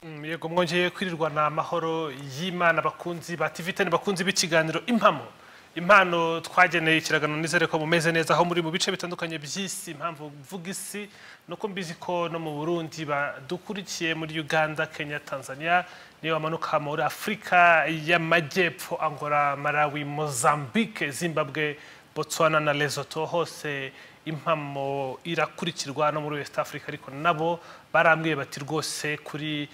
yego mwongeye kwirirwa ni amahoro y'imana abakunzi ba tivitani bakunzi b'ikiganiro impamo impano twageneye ikirango nizere ko mumeze neza aho muri mu bice bitandukanye by'isi impamvu mvuga isi nuko mbizi ko no mu burundi badukurikiye muri uganda kenya tanzania niyo bamanuka muri afurika y'amajyepfo angola malawi mozambique zimbabwe botswana na lesotho hose impamo irakurikirwa no muri west africa ariko nabo barambwiye bati rwose kuri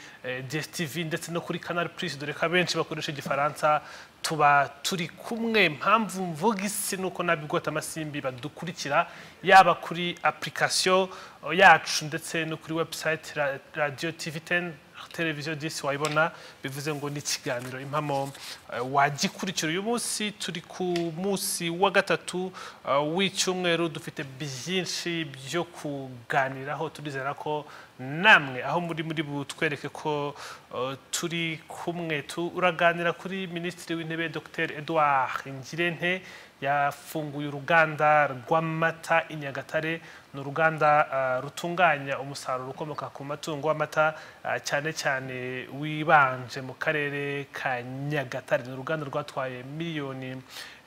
dstv ndetse no kuri canal plus dore ko abenshi bakoresha igifaransa tuba turi kumwe mpamvu mvuga isi nuko nabigota amasimbi badukurikira yaba kuri application yacu ndetse no kuri website ra- radio tv 10 televiziyo disi wayibona bivuze ngo ni ikiganiro impamo eh, wagikurikira uyu munsi turi ku munsi wa gatatu eh, w'icyumweru dufite byinshi byo kuganiraho turizera ko namwe aho muri muri butwereke ko eh, turi kumwe turaganira kuri minisitiri w'intebe dr edouard ngirente yafunguye uruganda rw'amata i nyagatare ni uruganda ah, rutunganya umusaruro ukomoka ku matungo w'amata ah, cyane cyane wibanje mu karere ka nyagatare ni uruganda rwatwaye miliyoni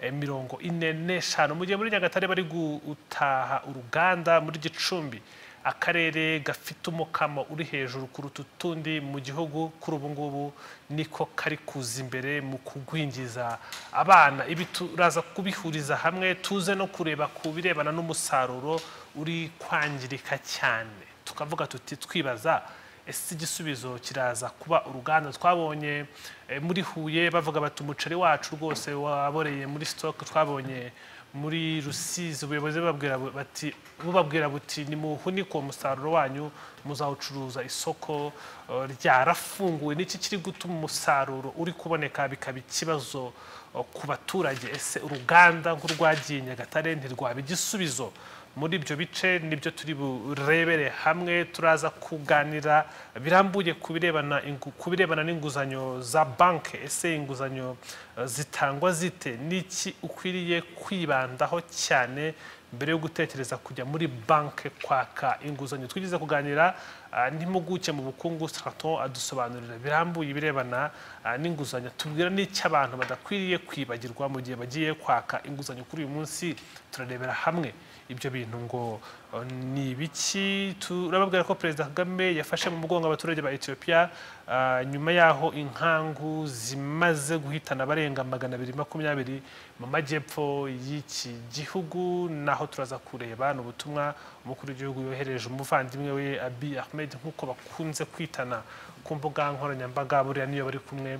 eh, mirongo ine n'eshanu mu gihe muri nyagatare bari gutaha uruganda muri gicumbi akarere gafite umukamo uri hejuru kuruta utundi mu gihugu kuri ubu ngubu niko kari kuza imbere mu kugwingiza abana ibi turaza kubihuriza hamwe tuze no kureba ku birebana n'umusaruro uri kwangirika cyane tukavuga tuti twibaza ese igisubizo kiraza kuba uruganda twabonye eh, muri huye bavuga bati umuceri wacu rwose waboreye muri sitoke twabonye muri rusizi ubuyobozi bababwira bu- bati bubabwira buti nimuhunike uwo musaruro wanyu muzawucuruza isoko eh, ryarafunguwe n'iki kiri gutuma umusaruro uri kuboneka bikaba ikibazo eh, ku baturage ese uruganda nk'urwagiye nyagatare ntirwaba igisubizo muri ibyo bice nibyo turi burebere hamwe turaza kuganira birambuye ku birebana ingu- ku birebana n'inguzanyo za banki ese inguzanyo eh, zitangwa zite n'iki ukwiriye kwibandaho cyane mbere yo gutekereza kujya muri banki kwaka inguzanyo twigeze kuganira ah, n'impuguke mu bukungu straton adusobanurira birambuye ibirebana ah, n'inguzanyo tubwira n'icyo abantu badakwiriye kwibagirwa mu gihe bagiye kwaka inguzanyo kuri uyu munsi turarebera hamwe ibyo bintu ngo eh, ni ibiki turababwira ko perezida kagame yafashe mu mugongo abaturage ba etiyopiya ah, nyuma y'aho inkangu zimaze guhitana abarenga magana abiri makumyabiri mu majyepfo y'iki gihugu naho turaza kureba ni ubutumwa umukuru w'igihugu yohereje umuvandimwe we abi ahmed nk'uko bakunze kwitana ku mbuga nkoranyambaga buriya niyo bari kumwe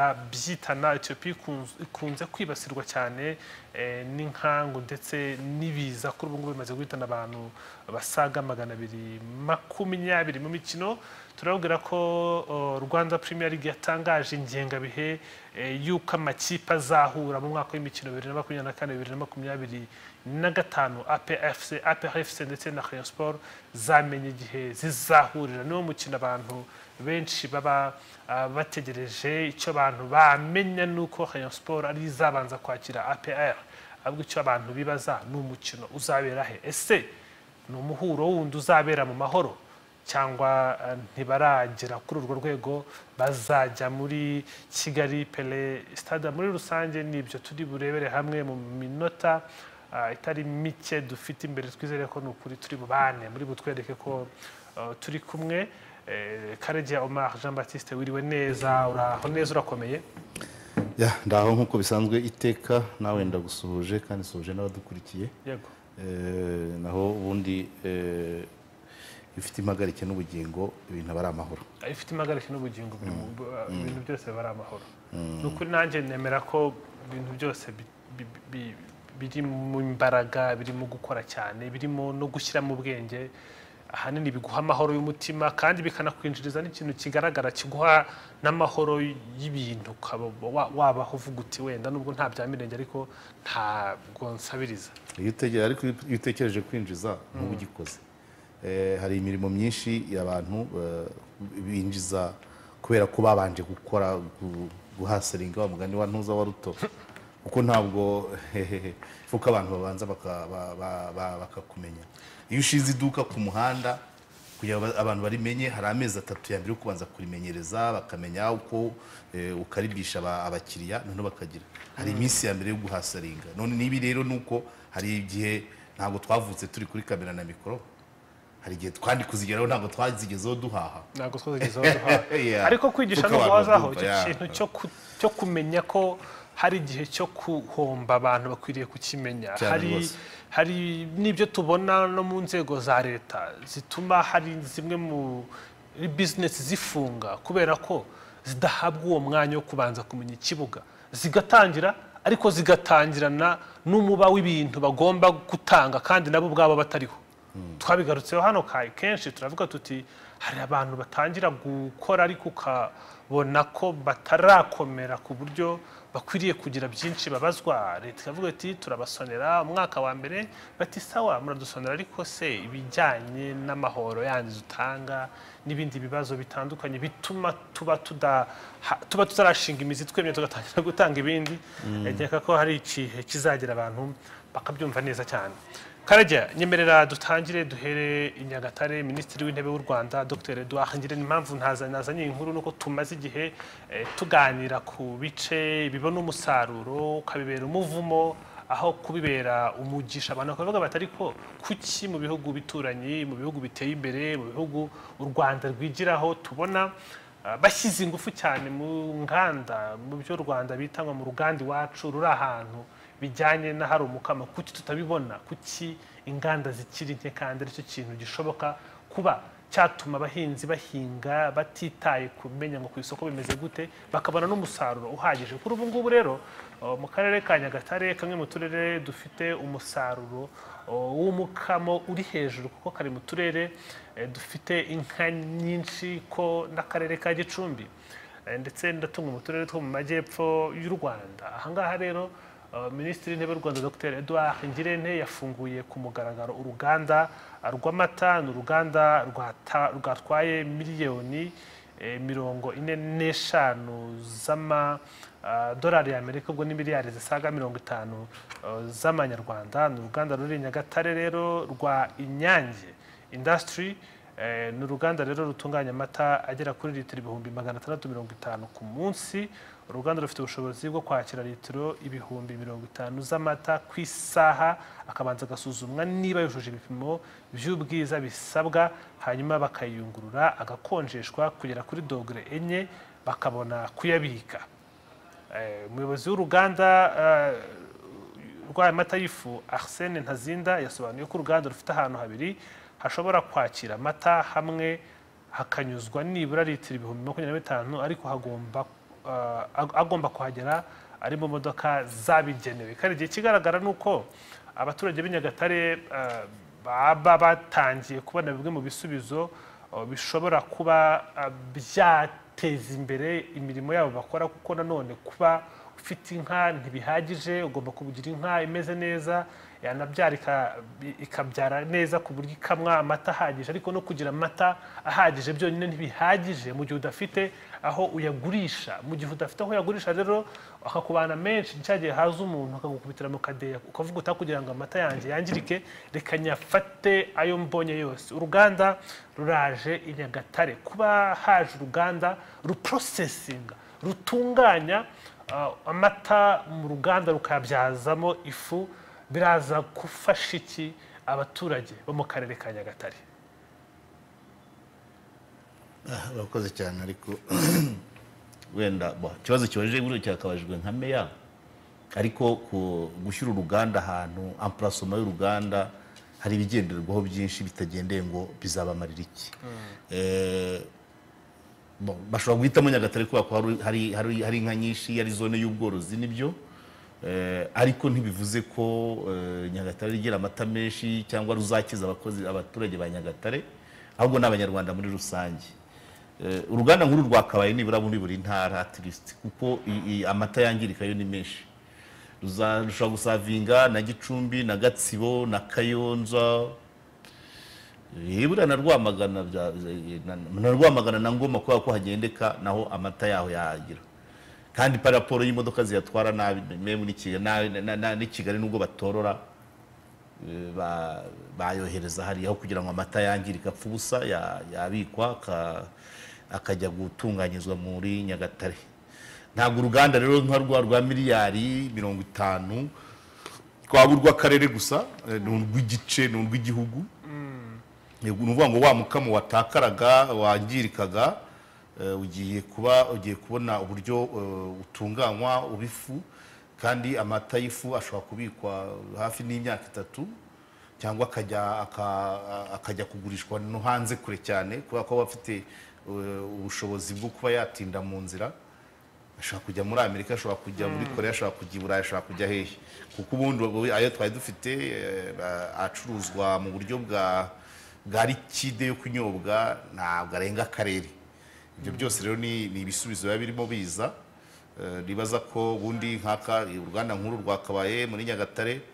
barabyitana etiyopiya ikunz- ikunze kwibasirwa cyane eh, n'inkangu ndetse n'ibiza kuri ubu ngubu bimaze guhitana abantu basaga magana abiri makumyabiri mu mikino turababwira ko oh, rwanda premier league yatangaje ingengabihe eh, y'uko amakipe azahura mu mwaka w'imikino bibiri na makumyabiri na kane bibiri na makumyabiri na gatanu APFC, APRFC ndetse na Rayon Sport zamenye igihe zizahurira niwo mukino abantu benshi baba ah, bategereje icyo abantu bamenya nuko Rayon Sport ari izabanza kwakira APR ahubwo icyo abantu bibaza ni umukino uzabera he ese ni umuhuro wundi uzabera mu mahoro cyangwa eh, ntibaragera kuri urwo rwego bazajya muri kigali pele sitade muri rusange nibyo turi burebere hamwe mu minota ah, itari mike dufite imbere twizere ko ni ukuri turi bubane muri butwereke ko eh, turi kumwe Eh, karegeya omar jean batiste wiriwe neza uraho neza urakomeye ya ndaho nk'uko bisanzwe iteka nawe ndagusuhuje kandi suhuje n'abadukurikiye yego Eh, naho ubundi eh, ifite impagarike n'ubugingo ibintu aba ari amahoro ifite impagarike n'ubugingo buri mu- bu- ibintu byose biba ari amahoro ni ukuri nanjye nemera ko ibintu byose bi- bi- bi- biri mu mbaraga birimo gukora cyane birimo no gushyiramo ubwenge ahanini biguha amahoro y'umutima kandi bikanakwinjiriza n'ikintu kigaragara kiguha n'amahoro y'ibintu ukaba wa- wabaho uvuga uti wenda nubwo nta bya mirenge ariko ntabwo nsabiriza iyo utegereje ariko iyo utekereje kwinjiza ntuba ugikoze Eh, hari imirimo myinshi y'abantu eh, binjiza kubera ko babanje gukora gu- guhaseringa wa mugani wa ntuza wa ruto kuko ntabwo hehehe kuko abantu babanza baka- ba- ba- ba- bakakumenya iyo ushize iduka ku muhanda kugira ngo abantu barimenye hari amezi atatu ya mbere yo kubanza kurimenyereza bakamenya uko eh, ukaribisha aba- abakiriya noneho bakagira hari iminsi ya mbere yo guhasaringa none n'ibi rero ni uko hari igihe ntabwo twavutse turi kuri kamera na mikoro hari igihe twandi kuzigeraho ntabwo twazigezeho duhaha ntabwo twagezeho duhaha Yeah. ariko kwigisha Kuko no abantu guhozaho babyumva, icyo yeah. kintu cyo ku- cyo kumenya ko hari igihe cyo guhomba abantu bakwiriye kukimenya Cyane hari rwose. hari n'ibyo tubona no mu nzego za leta zituma hari zimwe muri bizinesi zifunga kubera ko zidahabwa uwo mwanya wo kubanza kumenya ikibuga zigatangira ariko zigatangirana n'umuba w'ibintu bagomba gutanga kandi nabo ubwabo batariho twabigarutseho hano kayi kenshi turavuga tuti hari abantu batangira gukora ariko ukabona ko batarakomera ku buryo bakwiriye kugira byinshi babazwa leta ikavuga ati turabasonera umwaka wa mbere bati sawa muradusonera ariko se ibijyanye n'amahoro yandi dutanga n'ibindi bibazo bitandukanye bituma tuba tuda ha- tuba tutarashinga imizi twemye tugatangira gutanga ibindi nkeka ko hari ikihe kizagera abantu bakabyumva neza cyane karajya nyemerera dutangire duhere i nyagatare minisitiri w'intebe w'u rwanda dr edouard ngirente impamvu ntaza- nazanye iyi nkuru nuko tumaze igihe eh, tuganira ku bice bibona umusaruro ukabibera umuvumo aho kubibera umugisha abantu bakavuga bati ariko kuki mu bihugu bituranyi mu bihugu biteye imbere mu bihugu u rwanda rwigiraho tubona ah, bashyize ingufu cyane mu nganda mu byo u rwanda bita ngo mu ruganda iwacu ruri ahantu bijyanye na hari umukama kuki tutabibona kuki inganda zikiri nke kandi aricyo kintu gishoboka kuba cyatuma abahinzi bahinga batitaye kumenya ngo ku isoko bimeze gute bakabona n'umusaruro uhagije kuri ubu ngubu rero uh, mu karere ka nyagatare kamwe mu turere dufite umusaruro uh, w'umukamo uri hejuru kuko kari mu turere eh, dufite inka nyinshi ko n'akarere ka gicumbi Eh, ndetse ndatunga mu turere two mu majyepfo y'u rwanda ahangaha rero eh, minisitiri w'intebe w'u rwanda dr edouard ngirente yafunguye ku mugaragaro uruganda eh, rw'amata ni uruganda rwata- rwatwaye miliyoni eh, mirongo ine n'eshanu z'amadolari y'amerika ubwo ni miliyari zisaga mirongo itanu eh, z'amanyarwanda ni uruganda ruri i nyagatare rero rwa inyange indasitiri Eh, ni uruganda rero rutunganya amata agera kuri litiro ibihumbi magana atandatu mirongo itanu ku munsi uruganda rufite ubushobozi bwo kwakira litiro ibihumbi mirongo itanu z'amata ku isaha akabanza agasuzumwa niba yujuje ibipimo by'ubwiza bisabwa hanyuma bakayiyungurura agakonjeshwa kugera kuri dogere enye bakabona kuyabika Eh, umuyobozi w'uruganda eh, urwaye amata y'ifu arsene ntazinda yasobanuye ko uruganda rufite ahantu habiri hashobora kwakira amata hamwe hakanyuzwa nibura litiro ibihumbi makumyabiri na bitanu ariko hagomba ah, ag- agomba kuhagera ari mu modoka zabigenewe kandi igihe kigaragara ni uko abaturage b'i nyagatare ah, baba batangiye kubona bimwe mu bisubizo ah, bishobora kuba ah, byateza imbere imirimo yabo bakora kuko nanone kuba ufite inka ntibihagije ugomba kugira inka imeze neza yanabyara ika- ikabyara neza ku buryo ikamwa amata ahagije ariko no kugira amata ahagije byonyine ntibihagije mu gihe udafite aho uyagurisha mu gihe udafite aho uyagurisha rero akakubana menshi cya gihe haza umuntu akagukubitira mu kadeya ukavuga uta kugira ngo amata yanjye yangirike reka nyafate ayo mbonye yose uruganda ruraje i nyagatare kuba haje uruganda ruprosesinga rutunganya Uh, amata mu ruganda rukayabyazamo ifu biraza gufasha iki abaturage bo mu karere ka nyagatare urakoze cyane ariko wenda bo, ikibazo kibajije buriya cyakabajijwe nka meya ariko ku- gushyira uruganda ahantu ampurasoma y'uruganda hari ibigenderwaho byinshi bitagendeye ngo bizabamarira iki Eh, bo, bashobora guhitamo nyagatare kubera ko hari- hari, hari, hari inka nyinshi ari zone y'ubworozi nibyo Eh, ariko ntibivuze ko eh, nyagatare rigira amata menshi cyangwa ruzakiza abakozi abaturage ba nyagatare ahubwo ni abanyarwanda muri rusange Eh, uruganda nkuru rwa kabaye nibura muri buri ntara at least kuko i- i- amata yangirika yo ni menshi Ruza- rushobora gusavinga na gicumbi na gatsibo na kayonza yibura na rwamagana bya- na- na rwamagana na ngoma kubera ko hagendeka naho amata yaho yahagera kandi pa raporo y'imodoka ziyatwara nabi memu n'i Kigali na- na- na- n'i Kigali nubwo batorora eh, ba- bayohereza hariya aho kugira ngo amata yangirike apfa ubusa ya- yabikwa aka- akajya gutunganyirizwa muri nyagatare ntabwo uruganda rero nka rwa rwa miliyari mirongo itanu twaba urw'akarere gusa eh, ni urw'igice ni urw'igihugu ni ukuvuga ngo wa mukamo watakaraga wangirikaga eh, ugiye kuba ugiye kubona uburyo eh, utunganywa ubifu kandi amata y'ifu ashobora kubikwa hafi n'imyaka itatu cyangwa akajya aka- akajya kugurishwa no hanze kure cyane kubera ko aba afite eh, ubushobozi bwo kuba yatinda mu nzira ashobora kujya muri amerika ashobora kujya muri korea ashobora kujya i burayi ashobora kujya hehe kuko ubundi ubwo ayo twari dufite eh, acuruzwa mu buryo bwa bwa likide yo kunyobwa ntabwo arenga akarere ibyo byose rero ni ni ibisubizo biba birimo biza Eh, nibaza ko ubundi nk'aka uruganda nkuru rwakabaye muri nyagatare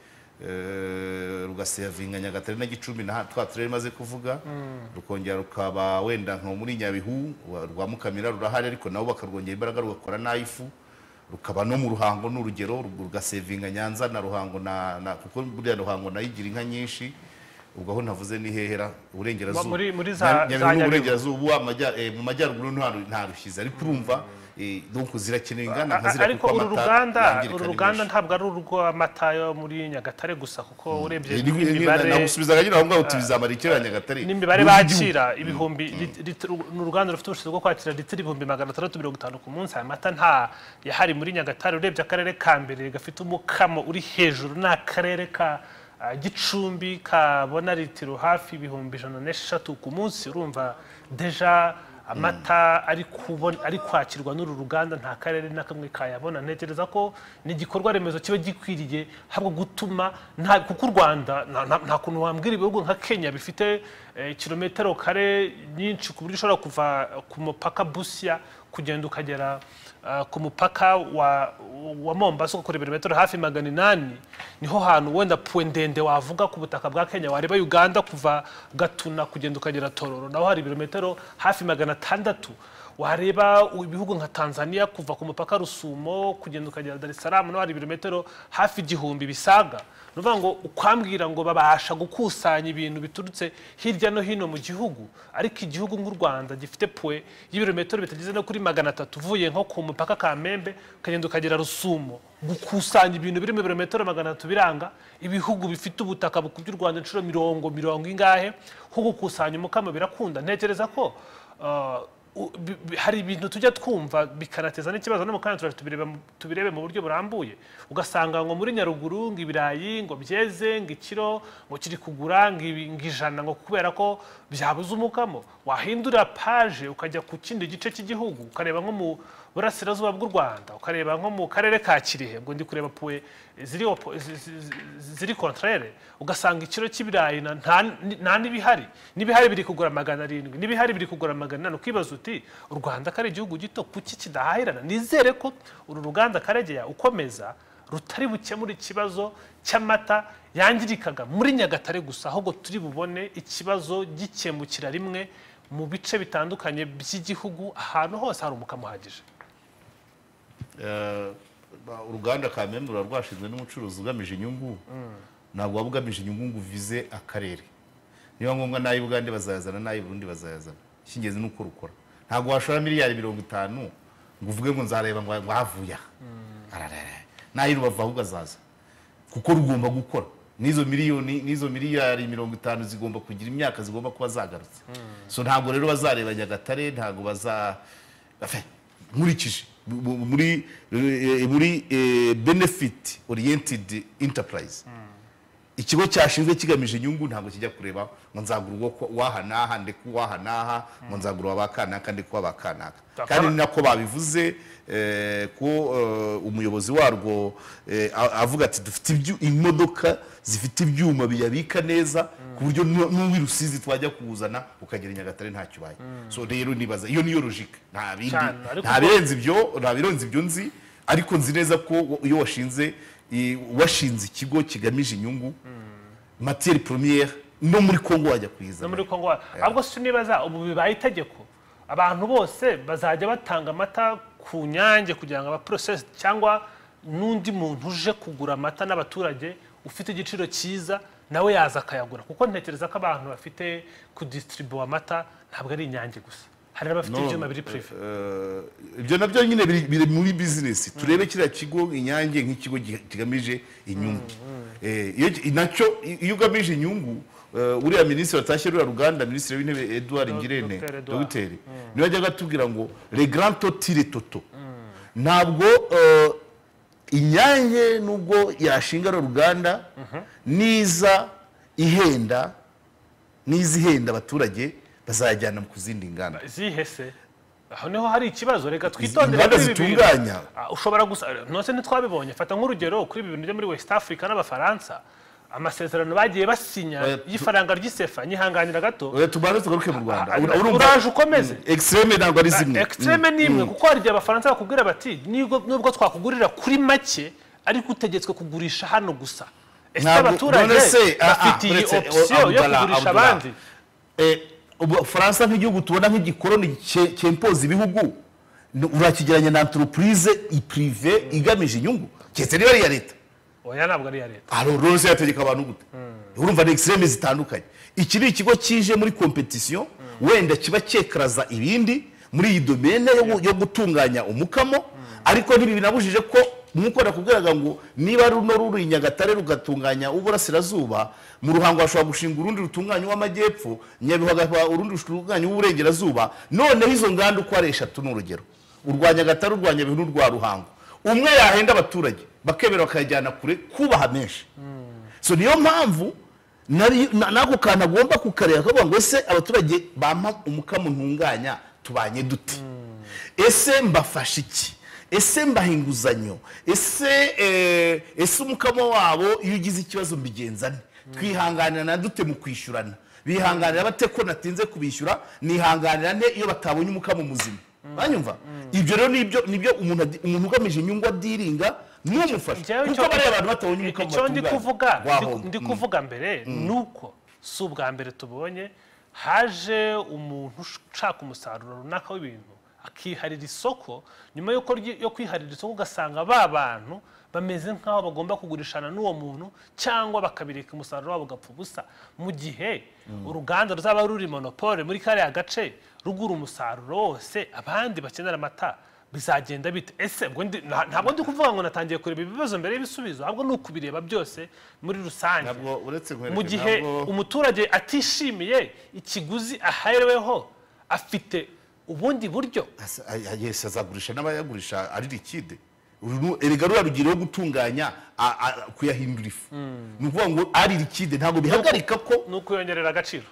eh, rugasevinga nyagatare na gicumbi na twa turere maze kuvuga rukongera rukaba wenda nko muri nyabihu wa- rwa mukamira rurahari ariko nabo bakarwongera imbaraga rugakora n'ay'ifu rukaba no mu ruhango n'urugero rugasevinga nyanza na ruhango na na- kuko buriya ruhango nayo igira inka nyinshi ubwo aho navuze ni hehera uburengerazuba Muri- muri za- Nya- za Nyabihu Nyabihu. uburengerazuba amajya- eh, mu majyaruguru nta- nta rushyize ariko urumva eh, donc zirakenewe ingana nka ziriya ariko kuko uru amata ruganda yangirika uru ari ruganda menshi. ntabwo ari urw'amata yo muri nyagatare gusa kuko urebye Eh, ni- ni- n'imibare nagusubizaga nyine aho ngaho tubizamara ikirere nyagatare n'imibare Ni igihugu. bakira ibihumbi lit- litiro- ni uruganda rufite ubushobozi bwo kwakira litiro ibihumbi magana atandatu mirongo itanu ku munsi aya mata nta yahari muri nyagatare urebye akarere ka mbere gafite umukamo uri hejuru ni akarere ka ah, gicumbi kabona litiro hafi ibihumbi ijana n'eshatu ku munsi urumva deja amata ari kubon- ari kwakirwa n'uru ruganda nta karere na kamwe kayabona ntekereza ko ni igikorwa remezo kiba gikwiriye habwo gutuma nta kuko u rwanda nta- nta nta kuntu wambwira ibihugu nka kenya bifite eh, kilometero kare nyinshi ku buryo ushobora kuva ku mupaka busiya kugenda ukagera ah, ku mupaka wa, wa mombasa ugakora ibirometero hafi magana inani niho hantu wenda puwe ndende wavuga ku butaka bwa kenya wareba uganda kuva gatuna kugenda ukagera tororo naho hari ibirometero hafi magana atandatu wareba ibihugu nka tanzania kuva ku mupaka rusumo kugenda ukagera dar es salaam naho hari ibirometero hafi igihumbi bisaga ni ukuvuga ngo ukwambwira ngo babasha gukusanya ibintu biturutse hirya no hino mu gihugu ariko igihugu nk'u rwanda gifite puwe y'ibirometero bitageze no kuri magana atatu uvuye nko ku mupaka kamembe ukagenda ukagera rusumo gukusanya ibintu biri mu birometero magana atatu biranga ibihugu bifite ubutaka bukubye u rwanda inshuro mirongo mirongo ingahe nko gukusanya umukamo birakunda ntekereza ko ah, u- bi- bi- hari ibintu tujya twumva bikanateza n'ikibazo no mu kanya turaje tubireba mu- tubirebe mu buryo burambuye ugasanga ngo muri nyaruguru ngo ibirayi ngo byeze ngo ikiro ngo kiri kugura ngo ibi- ngo ijana ngo kubera ko byabuze umukamo wahindura paje ukajya ku kindi gice cy'igihugu ukareba nko mu burasirazuba bw'u rwanda ukareba nko mu karere ka kirehe ubwo ndi kureba puwe ziri opo- zi- zi- zi- ziri kontrere ugasanga ikiro cy'ibirayi na- nta- nta n'ibihari n'ibihari biri kugura magana arindwi n'ibihari biri kugura magana inani ukibaza uti u rwanda ko ari igihugu gito kuki kidahahirana nizere ko uru ruganda karegeya ukomeza rutari bukemura ikibazo cy'amata yangirikaga muri nyagatare gusa ahubwo turi bubone ikibazo gikemukira rimwe mu bice bitandukanye by'igihugu ahantu hose hari umukamo uhagije Eh, ba- uruganda kamembe ruba rwashinzwe n'umucuruzi ugamije inyungu ntabwo waba ugamije inyungu ngo uvize akarere niba ngombwa n'ay'ubugande bazayazana n'ay'uburundi bazayazana icy'ingenzi ni uko rukora ntabwo washora miliyari mirongo itanu ngo uvuge ngo nzareba ngo ngo havuye aha Ararara. n'ay'urubavu ahubwo azaza kuko rugomba gukora n'izo miliyoni n'izo miliyari mirongo itanu zigomba kugira imyaka zigomba kuba zagarutse so ntabwo rero bazareba nyagatare ntabwo baza Afe, nkurikije mu- mu- muri eh, muri eh, benefit oriented enterprise ikigo cyashinzwe kigamije inyungu ntabwo kijya kureba ngo nzagura uwo kwa- w'aha n'aha ndeke uw'aha n'aha ngo nzagura uwa ba kanaka ndeke uwa ba kanaka kandi ni nako babivuze eh, ko eh, umuyobozi warwo eh, a- avuga ati dufite ibyu- imodoka zifite ibyuma biyabika neza ku buryo nu- n'uw'i rusizi twajya kuwuzana ukagera i nyagatare ntacyo ubaye so rero nibaza iyo niyo logike nta bindi Cyane, ariko nta birenze ibyo nta birenze ibyo nzi ariko nzi neza ko iyo washinze i- washinze ikigo kigamije inyungu materi premiere no muri kongo wajya no kuyizana muri kongo wa- ahubwo si nibaza ubu bibaye itegeko abantu bose bazajya batanga amata ku nyange kugira ngo abaporosesi cyangwa n'undi muntu uje kugura amata n'abaturage ufite igiciro cyiza nawe yaza akayagura kuko ntekereza ko abantu bafite kudisitiribuwa amata ntabwo ari inyange gusa hari n'abafite No, ibyuma biri purive eh, ibyo nabyo nyine biri biri muri bizinesi turebe kiriya kigo inyange nk'ikigo gi- kigamije inyungu Eh, iyo ki- nacyo i- iyo ugamije inyungu eh, uriya minisitiri watashye ruriya ruganda minisitiri w'intebe edouard ngirente Dr. Edouard. dogiteri niwe ajyaga atubwira ngo le grand totire toto ntabwo eh, inyange nubwo yashinga ruriya ruganda niza ihenda niza ihenda abaturage bazayajyana ku zindi nganda zihese aho niho hari ikibazo reka twitondere inganda kuri ibi bintu. zitunganya. Ah, ushobora gusa ntose ntitwabibonye fata nk'urugero kuri ibi bintu byo muri west africa n'abafaransa amasezerano bagiye basinya Oya, tu- y'ifaranga ry'isefa nyihanganira gato Oya, tubanze tugaruke mu rwanda Ah, Ura- urumva- uraje ukomeze. extreme ntabwo ari zimwe ekisiteme ni imwe kuko hari igihe abafaransa bakubwira bati "Nibwo- nubwo twakugurira kuri make ariko utegetswe kugurisha hano gusa ese Ntabwo- abaturage none se, ah, ah, bafite iyi uretse- opsiyo yo Abdullah, kugurisha Abdullah. abandi Eh, ubu faransa nk'igihugu tubona nk'igikoroni cye- cyempoza ibihugu ni- urakigeranya na entreprise ipirive igamije inyungu keretse niba ari iya leta oya ntabwo ari iya leta rose yategeka abantu gute urumva ni extreme zitandukanye iki ni ikigo kije muri competition wenda kiba cyekaraza ibindi muri iyi domene yo gu- yo gutunganya umukamo ariko ntibi binabujije ko nk'uko nakubwiraga ngo niba runo ruri i nyagatare rugatunganya uburasirazuba mu ruhango hashobora gushinga urundi rutunganya uw'amajyepfo nyabihu hagahwa urundi rutunganya uw'uburengerazuba noneho izo nganda uko ari eshatu ni urugero urwa nyagatare urwa nyabihu n'urwa ruhango umwe yahenda abaturage bakemera bakayajyana kure kubaha menshi so niyo mpamvu nari- na- n'ako kantu agomba kukareba akavuga ngo ese abaturage bampa umukamo ntunganya tubanye dute ese mbafasha iki ese mbaha inguzanyo ese eh, ese umukamo wabo iyo ugize ikibazo mbigenza nte twihanganirana dute mu kwishyurana bihanganira bate ko natinze kubishyura nihanganira nte iyo batabonye umukamo muzima banyumva ibyo rero nibyo nibyo umuntu adi- umuntu ugamije inyungu adiringa n'umufasha Njyewe kuko icyo- bariya bantu batabonye umukamo icyo ndi batunganya, kuvuga ndi- wahomba. ndi Mm. kuvuga mbere ni uko si ubwa mbere tubonye haje umuntu ushaka umusaruro runaka w'ibintu akiharira isoko nyuma y'uko ryi- yo kwiharira isoko ugasanga ba bantu bameze nk'aho bagomba kugurishana n'uwo muntu cyangwa bakabireka umusaruro wabo ugapfa ubusa mu gihe uruganda ruzaba ruri monopole muri kariya gace rugura umusaruro wose abandi bakenera amata bizagenda bite ese ubwo ndi- nta- ntabwo ndi kuvuga ngo natangiye kureba ibibazo mbere y'ibisubizo ahubwo ni ukubireba byose muri rusange ntabwo uretse nkwereke mu gihe ntabwo- umuturage atishimiye ikiguzi ahereweho afite ubundi buryo Asa- ay- ay- yes azagurisha n'abayagurisha ari likide Uru- erega ruriya rugero yo gutunganya a- a- kuyahindura ifu ni ukuvuga ngo ari likide ntabwo bihagarika ko ni ukuyongerera agaciro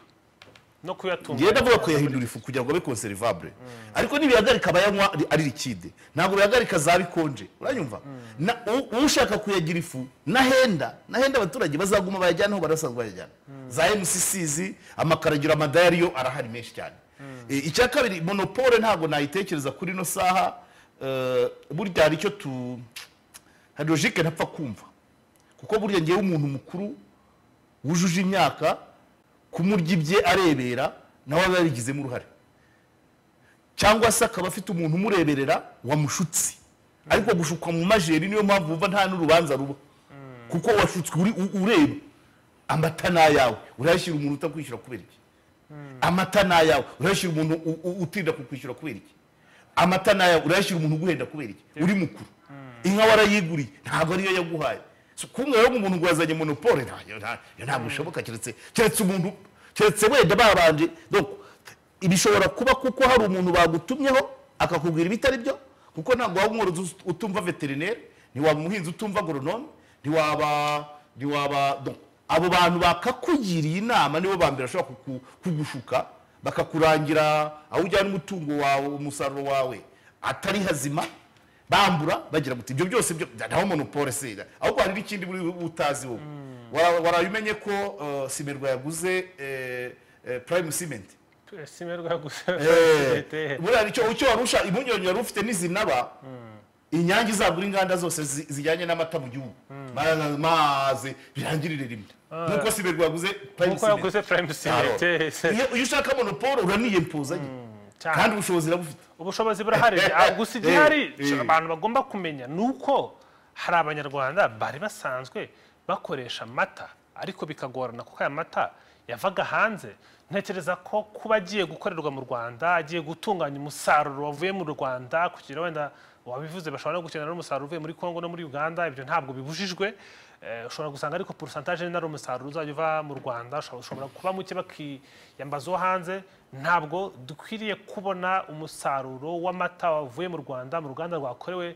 no ngenda kuyatunga avuga kuyahindura ifu kugira ngo abe konserivabure ariko ntibihagarika abayanywa ari- ari likide ntabwo bihagarika za bikonje uranyumva Na- u- ushaka kuyagira ifu nahenda nahenda abaturage bazaguma bayajyana aho barasanzwe bayajyana za mccz amakaragiro amadayari yo arahari menshi cyane E, icya kabiri monopole ntabwo nayitekereza kuri ino saha eh, burya hari icyo tu hari logike ntapfa kumva kuko burya ngewe umuntu mukuru wujuje imyaka kumurya ibye arebera nawe aba yarigizemo uruhare cyangwa se akaba afite umuntu umureberera wamushutse ariko gushukwa mu majeri niyo mpamvu wumva nta n'urubanza ruba kuko washutswe uri- u- ureba amata ni ayawe urayashyira umuntu utakwishyura kubera iki amata ni ayawe urayashyira umuntu u- u- utinda kukwishyura kubera iki amata ni ayawe urayashyira umuntu uguhenda kubera iki uri mukuru inka warayiguriye ntabwo ariyo yaguhaye So, kumwe rero umuntu ngo yazanye monopole nta- nta- ntabwo bishoboka keretse keretse umuntu keretse wenda babanje donc bishobora kuba kuko hari umuntu bagutumyeho akakubwira ibitari byo kuko ntabwo waba umworozi us- utumva veterineri ntiwaba umuhinzi utumva agoronome ntiwaba ntiwaba donc abo bantu bakakugiriye inama nibo ba mbere bashobora kuku- kugushuka bakakurangira aho ujyana umutungo wawe umusaruro wawe atari hazima bambura bagira guti ibyo byose byo naho monopole se ahubwo hari n'ikindi buri utazi wowe Wara- waraye umenye ko eh, simerwa yaguze eh, eh, prime cement simerwa gusa buriya nicyo icyo warusha impungenge wari ufite n'izinaba inyange izagura inganda zose zi- zijyanye n'amata mu gihugu Ma- maze birangirire rimwe nkuko simerwa yaguze prime nkuko cement yaguze prime cement iyo iyo ushaka monopole uraniyempuzanye cyane. kandi ubushobozi irabufite ubushobozi burahari Ah, gusa igihari Eh, eh. abantu bagomba kumenya ni uko hari abanyarwanda bari basanzwe bakoresha amata ariko bikagorana kuko aya mata yavaga hanze ntekereza ko kuba agiye gukorerwa mu rwanda agiye gutunganya umusaruro wavuye mu rwanda kugira wenda wabivuze bashobora no gukenera n'umusaruro uvuye muri congo no muri uganda ibyo ntabwo bibujijwe Eh, ushobora gusanga ariko porosantaje nari umusaruro uzajya uva mu rwanda ushobora- ushobora kuba muke bakiyambaza uwo hanze ntabwo dukwiriye kubona umusaruro w'amata wavuye mu rwanda mu ruganda rwakorewe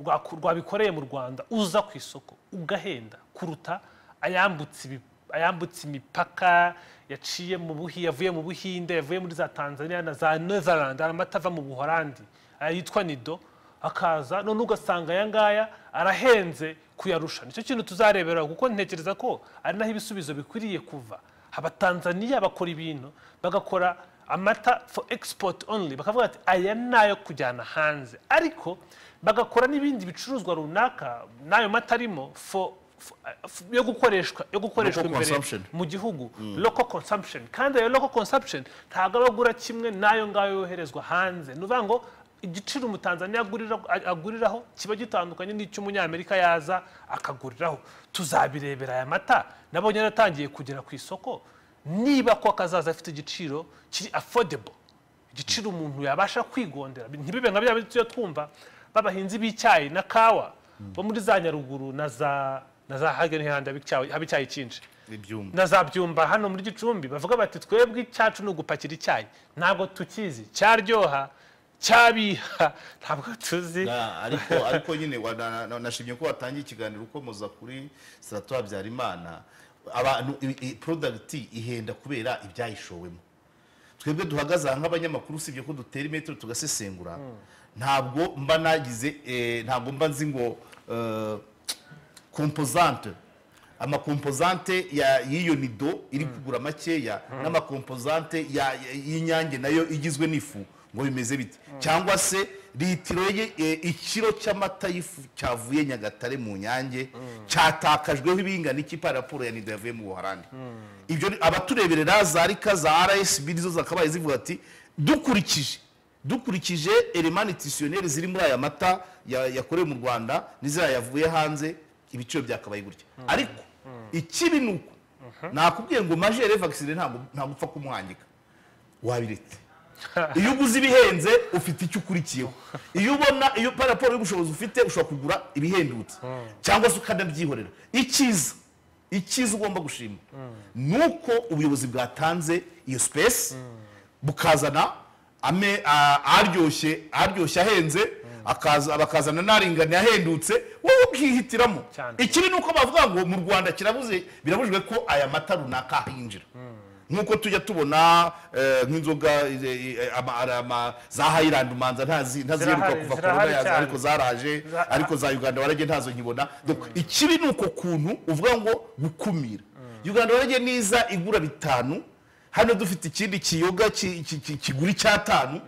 rwaku- rwabikoreye mu rwanda uza ku isoko ugahenda kuruta ayambutse ibi- ayambutse imipaka yaciye mu buhi yavuye mu buhinde yavuye muri za tanzania na za netherland hari amata ava mu buhorandi aya yitwa nido akaza none ugasanga aya ngaya arahenze kuyarusha nicyo kintu tuzarebera kuko ntekereza ko ari naho ibisubizo bikwiriye kuva abatanzaniya bakora ibintu bagakora amata for export only bakavuga ati aya ni ayo kujyana hanze ariko bagakora n'ibindi bicuruzwa runaka n'ayo mata arimo for for- for- yo gukoreshwa yo gukoreshwa Local imbere consumption. mu gihugu local consumption kandi ayo local consumption ntabwo aba agura kimwe n'ayo ngayo yoherezwa hanze ni ukuvuga ngo igiciro umutanzaniya agurira- aguriraho kiba gitandukanye n'icy'umunyamerika yaza akaguriraho tuzabirebera aya mata nabonye yaratangiye kugera ku isoko niba ko akazaza afite igiciro kiri affordable igiciro umuntu yabasha kwigondera ntibibe nka bya bindi tujya twumva b'abahinzi b'icyayi na kawa bo muri za nyaruguru na za na za hageni handi haba icyayi cyinshi ibyuma na za byumba hano muri gicumbi bavuga bati twebwe icyacu ni ugupakira icyayi ntabwo tukizi cyaryoha cyabiha ntabwo tuzi Na- ariko ariko nyine wa- na- na- nashimye ko watangiye ikiganiro ukomoza kuri siratu habyarimana abantu i- i- product ihenda kubera ibyayishowemo twebwe duhagaze aha nk'abanyamakuru usibye ko dutera imetero tugasesengura ntabwo mba nagize eh, ntabwo mba nzi ngo eh, kompozante amakompozante ya- y'iyo nido iri kugura makeya n'amakompozante ya- ya- y'inyange nayo igizwe n'ifu ngo bimeze bite cyangwa se litiro ye eh, ikiro cy'amata y'ifu cyavuye nyagatare mu nyange cyatakajweho ibingana iki pa raporo ya nido yavuye mu buharandi ibyo ni- abatureberera za rika za rsb nizo zakabaye zivuga ati dukurikije dukurikije elema nutisiyoneri ziri muri aya mata ya- yakorewe mu rwanda n'iziriya yavuye hanze ibiciro byakabaye gutya ariko ikibi ni uko nakubwiye ngo majere vagisine ntabwo ntabwo upfa kumuhangika wabiretse iyo uguze ibihenze ufite icyo ukurikiyeho iyo ubona iyo pa raporo y'ubushobozi ufite ushobora kugura ibihendutse cyangwa se ukanabyihorera icyiza icyiza ugomba gushima ni uko ubuyobozi bwatanze iyo sipesi bukazana ame- a- aryoshye aryoshye ahenze akaza- bakazana n'aringaniye ahendutse wowe ukihitiramo Cyane. ikibi ni uko bavuga ngo mu rwanda kirabuze birabujijwe ko aya mata runaka ahinjira nk'uko tujya tubona eh, nk'inzoga eh, eh, ama- ara- ama- za hayirandi umanza ntazi- ntaziheruka Zirahari- kuva zirahari korona yaza cyane. ariko zaraje Za- ariko za uganda warage ntazo nkibona Donc, ikibi ni uko kuntu uvuga ngo gukumira uganda warage niza igura bitanu hano dufite ikindi kiyoga ki- ki- ki- kigura icyatanu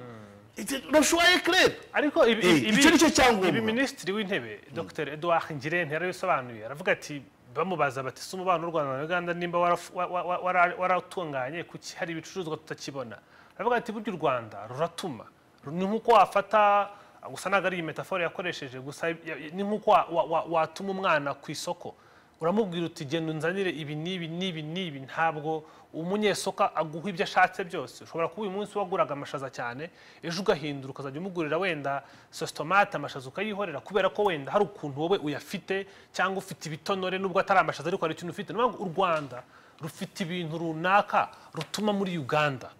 roshuwaye kerere ariko ibi- Eh, ibi- icyo ni cyo cyangombwa. ibi minisitiri w'intebe dr edouard ngirente yarabisobanuye aravuga ati bamubaza bati si umubano w'u rwanda na uganda nimba waraf- wa- wa- wa- wara- waratunganye kuki hari ibicuruzwa tutakibona aravuga ati burya u rwanda ruratuma Ru- ni nk'uko wafata gusa ntabwo ari iyi metafora yakoresheje gusa ya- ya- ni nk'uko wa- wa- wa- watuma umwana ku isoko uramubwira uti genda unzanire ibi n'ibi n'ibi n'ibi ntabwo umunyesoka aguha ibyo ashatse byose ushobora kuba uyu munsi waguraga amashaza cyane ejo ugahindura ukazajya umugurira wenda sositomate amashaza ukayihorera kubera ko wenda hari ukuntu wowe uyafite cyangwa ufite ibitonore nubwo atari amashaza ariko hari ikintu ufite ni ukuvuga ngo u rwanda rufite ibintu runaka rutuma muri uganda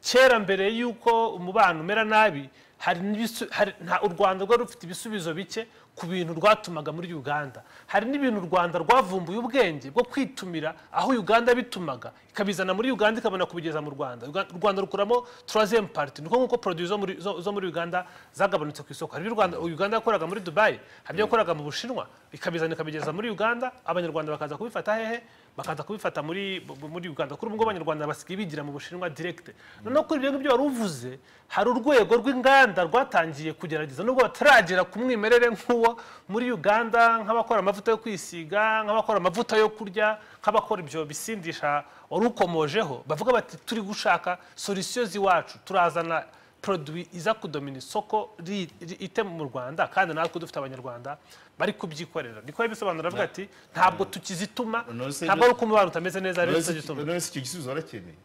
kera mbere y'uko umubano umera nabi hari n'ibisu- hari- nta- u rwanda rwari rufite ibisubizo bike ku bintu rwatumaga muri uganda hari n'ibintu u rwanda rwavumbuye ubwenge bwo kwitumira aho uganda bitumaga ikabizana muri uganda ikabona kubigeza mu rwanda Uga- u rwanda rukuramo turazemu pariti niko nk'uko produit zo muri- zo- zo muri uganda zagabanutse ku isoko hari ibyo u Rwanda- uganda yakoraga muri dubayi hari ibyo yakoraga mu bushinwa ikabizana ikabigeza muri uganda abanyarwanda bakaza kubifata hehe bakaza kubifata muri muri Uganda kuri ubwo abanyarwanda basigaye bigira mu Bushinwa direct noneho kuri ibyo ngibyo wari uvuze hari urwego rw'inganda rwatangiye kugerageza nubwo bataragera ku mwimerere nk'uwo muri Uganda nk'abakora amavuta yo kwisiga nk'abakora amavuta yo kurya nk'abakora ibyo bisindisha wari ukomojeho bavuga bati turi gushaka solutions iwacu turazana produit iza kudomina isoko ri- ri- itema mu rwanda kandi natwe dufite abanyarwanda bari kubyikorera niko yabisobanura avuga ati ntabwo tukizituma No, se- ntabwo ari uko umubano utameze neza rero tuzagituma none se icyo gisubizo barakeneye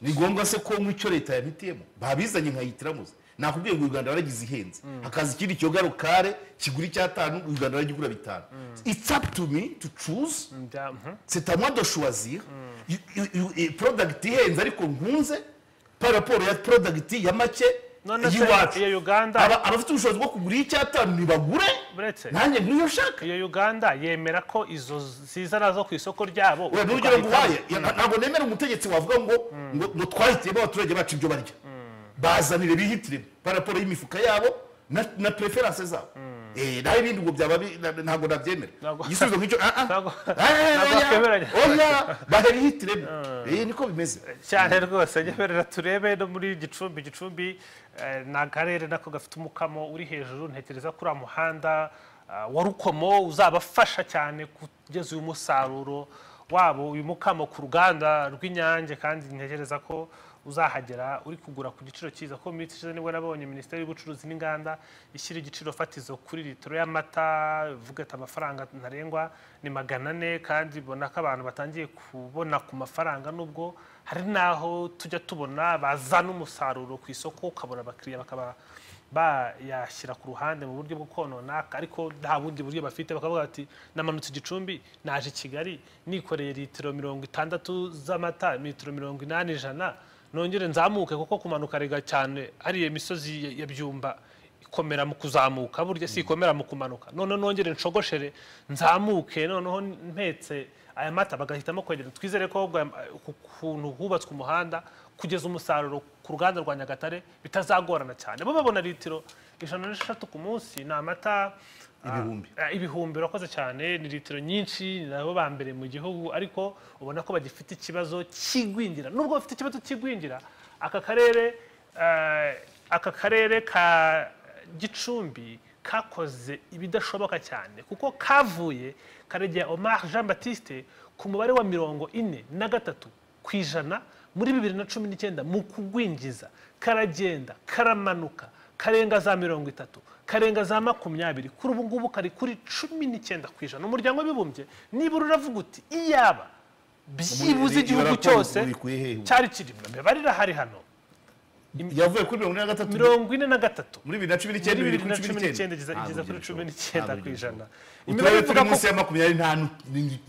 ni ngombwa se ko nk'icyo leta yabitiyemo babizanye nkayitiramuze nakubwiye ngo u rwanda waragize ihenze hakaza ikindi kiyoga rukare kigura icyatanu u rwanda waragigura bitanu it's up to me to choose Bya- mhm. c'est à moi de choisir You- you- you- eh, product ihenze ariko nkunze par rapport ya product ya make None se y'iwacu iyo Uganda- Aba- abafite ubushobozi bwo kugura iy'icyatanu nibagure Uretse- nanjye nk'iyo nshaka iyo uganda yemera ko izo ziza nazo ku isoko ryabo we n'urugero nguhaye ya- ntabwo nemera umutegetsi wavuga ngo ngo, ngo twahitiyemo abaturage bacu ibyo barya bazanire bihitiremo paraporo y'imifuka yabo na, na preference zabo Eh, naho ibindi ngo byaba bi- na- ntabwo nabyemera Ntabwo- igisubizo nk'icyo ah, ah. Ntabwo- Ah, ah, ah, ntabwo ah, twemeranya. oya bahe bihitiremo Eh, niko bimeze cyane rwose nyemerera turebe no muri gicumbi gicumbi eh, ni akarere nako gafite umukamo uri hejuru ntekereza kuri uriya muhanda ah, wa rukomo uzabafasha cyane kugeza uyu musaruro wabo uyu mukamo ku ruganda rw'inyange kandi ntekereza ko uzahagera uri kugura ku giciro cyiza ko mu minsi ishize nibwo nabonye minisiteri y'ubucuruzi n'inganda ishyira igiciro fatizo kuri litiro y'amata ivuga ati amafaranga ntarengwa ni magana ane kandi ibona ko abantu batangiye kubona ku mafaranga nubwo hari n'aho tujya tubona bazana umusaruro ku isoko ukabona abakiriya bakaba bayashyira ku ruhande mu buryo bwo kononaka ariko nta bundi buryo bafite bakavuga bati namanutse igicumbi naje i kigali nikoreye litiro mirongo itandatu z'amata litiro mirongo inani ijana nongere nzamuke kuko kumanuka rega cyane hariya imisozi ya- ya byumba ikomera mu kuzamuka burya si ikomera mu kumanuka none nongere nshogoshore nzamuke noneho mpetse aya mata bagahitamo kwegera twizere ko ahubwo aya- ku kuntu hubatswe umuhanda kugeza umusaruro ku ruganda rwa nyagatare bitazagorana cyane bo babona litiro ijana n'eshatu ku munsi ni amata Ibihumbi. Ah, ibihumbi urakoze cyane ni litiro nyinshi ni nabo ba mbere mu gihugu ariko ubona ko bagifite ikibazo cy'igwingira nubwo bafite ikibazo cy'igwingira aka karere eh, aka karere ka gicumbi kakoze ibidashoboka cyane kuko kavuye karegera omar jean batiste ku mubare wa mirongo ine na gatatu ku ijana muri bibiri na cumi n'icyenda mu kugwingiza karagenda karamanuka karenga za mirongo itatu karenga za makumyabiri kuri ubu ngubu kari kuri cumi n'icyenda ku ijana umuryango w'abibumbye nibura uravuga uti iyaba byibuze Umu- igihugu ibara cyose bikuye hehe ubu? cyari kirimo imibare irahari hano yavuye kuri mirongo ine na gatatu mirongo ine na gatatu muri bibiri na cumi muri n'icyenda bibiri bibiri na na cumi n'icyenda igeza igeza kuri cumi n'icyenda ku ijana imibare uturere turi ivuga ko munsi ya makumyabiri nta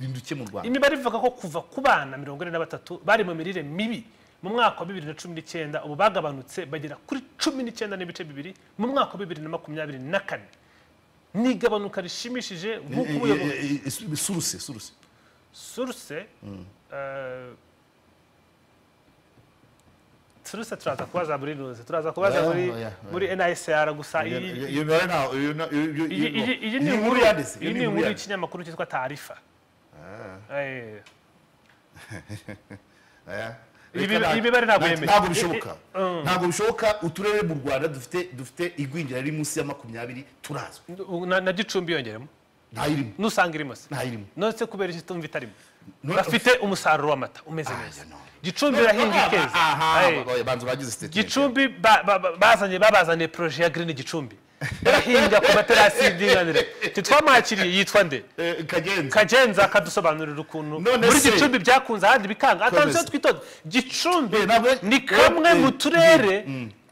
nduke mu rwanda imibare ivuga ko kuva ku bana mirongo ine na batatu bari mu mirire mibi mu mwaka wa bibiri na cumi n'icyenda ubu bagabanutse bagera kuri cumi n'icyenda n'ibice bibiri mu mwaka wa bibiri na makumyabiri na kane ni igabanuka rishimishije nk'uko ubuyobozi suruse suruse suruse eh, suruse turaza kubaza muri nuze turaza kubaza Oya, muri oya, oya. muri nisr gusa iyi iyo mibare ntaho iyo na- iyo- iyo- iyi iyi- iyi iyo ni inkuru inkuru yanditse iyi ni inkuru inkuru yanditse y'ikinyamakuru cyitwa taarifa Eh, Reka Ibi- nta- ibi bari ntabwo nta- yemeye. ntabwo bishoboka I- i- ntabwo bishoboka uturere mu rwanda dufite dufite igwingira riri munsi ya makumyabiri turazwi na na gicumbi yongeramo ntayirimo nusanga irimo se ntayirimo nonese kubera iki tumva itarimo No- bafite umusaruro w'amata umeze neza no. gicumbi irahinga ikeza Aye. banza bagize statement gicumbi ba- ba- ba- bazanye babazaniye poroje ya green gicumbi barahinga ku materasi y'indinganire titwamwakiriye yitwa nde Eh, kagenza kagenza kadusobanurira ukuntu None muri se- gicumbi byakunze ahandi bikanga atanditseho Komeza. twitonde gicumbi Eh, ntabwo- ni kamwe Eh, mu eh, turere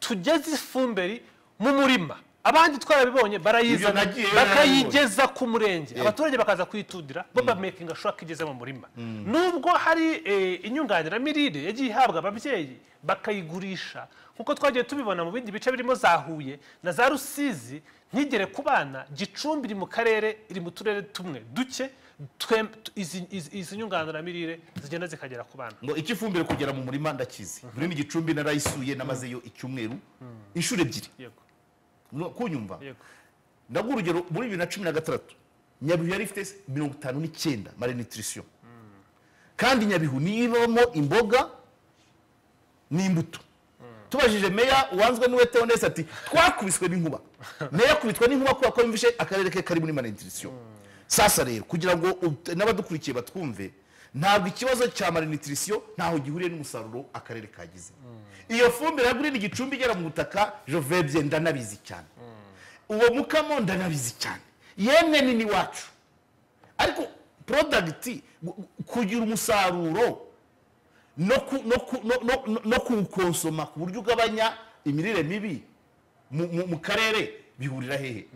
tugeza ifumberi mu murima abandi twarabibonye barayizana Ibyo nagiye bakayigeza ku murenge abaturage bakaza kuyitudira bo bamakinga shuwa ko igeze mu murima nubwo hari eh, inyunganiramirire yagiye ihabwa ababyeyi bakayigurisha nkuko twagiye tubibona mu bindi bice birimo za huye na za rusizi ntigere ku bana gicumbi iri mu karere iri mu turere tumwe duke twe- izi- izi izi nyunganiramirire zigenda zikagera ku bana ngo icyo ifumbire kugera mu murima ndakizi muri gicumbi narayisuye namazeyo icyumweru inshuro ebyiri yego No, kunyumva yego ndaguha urugero muri bibiri na cumi na gatandatu nyabihu yari ifite mirongo itanu n'icyenda malnutrition kandi nyabihu niyo ibamo imboga n'imbuto tubajije meya wanzwe niwe teonese ati twakubiswe n'inkuba meya akubitwa n'inkuba kubera ko yumvishe akarere ke kari muri malnutrition sasa rero kugira ngo ut- n'abadukurikiye batwumve ntabwo ikibazo cya malnutrition ntaho gihuriye n'umusaruro akarere kagize iyo fumbire ya ni igicumbi igera mu butaka jovebye ndanabizi cyane uwo mukamo ndanabizi cyane yemwe ni n'iwacu ariko porodagiti kugira umusaruro no ku- no ku- no- no- no kuwukonsoma ku buryo ugabanya imirire mibi mu- mu mu karere bihurira hehe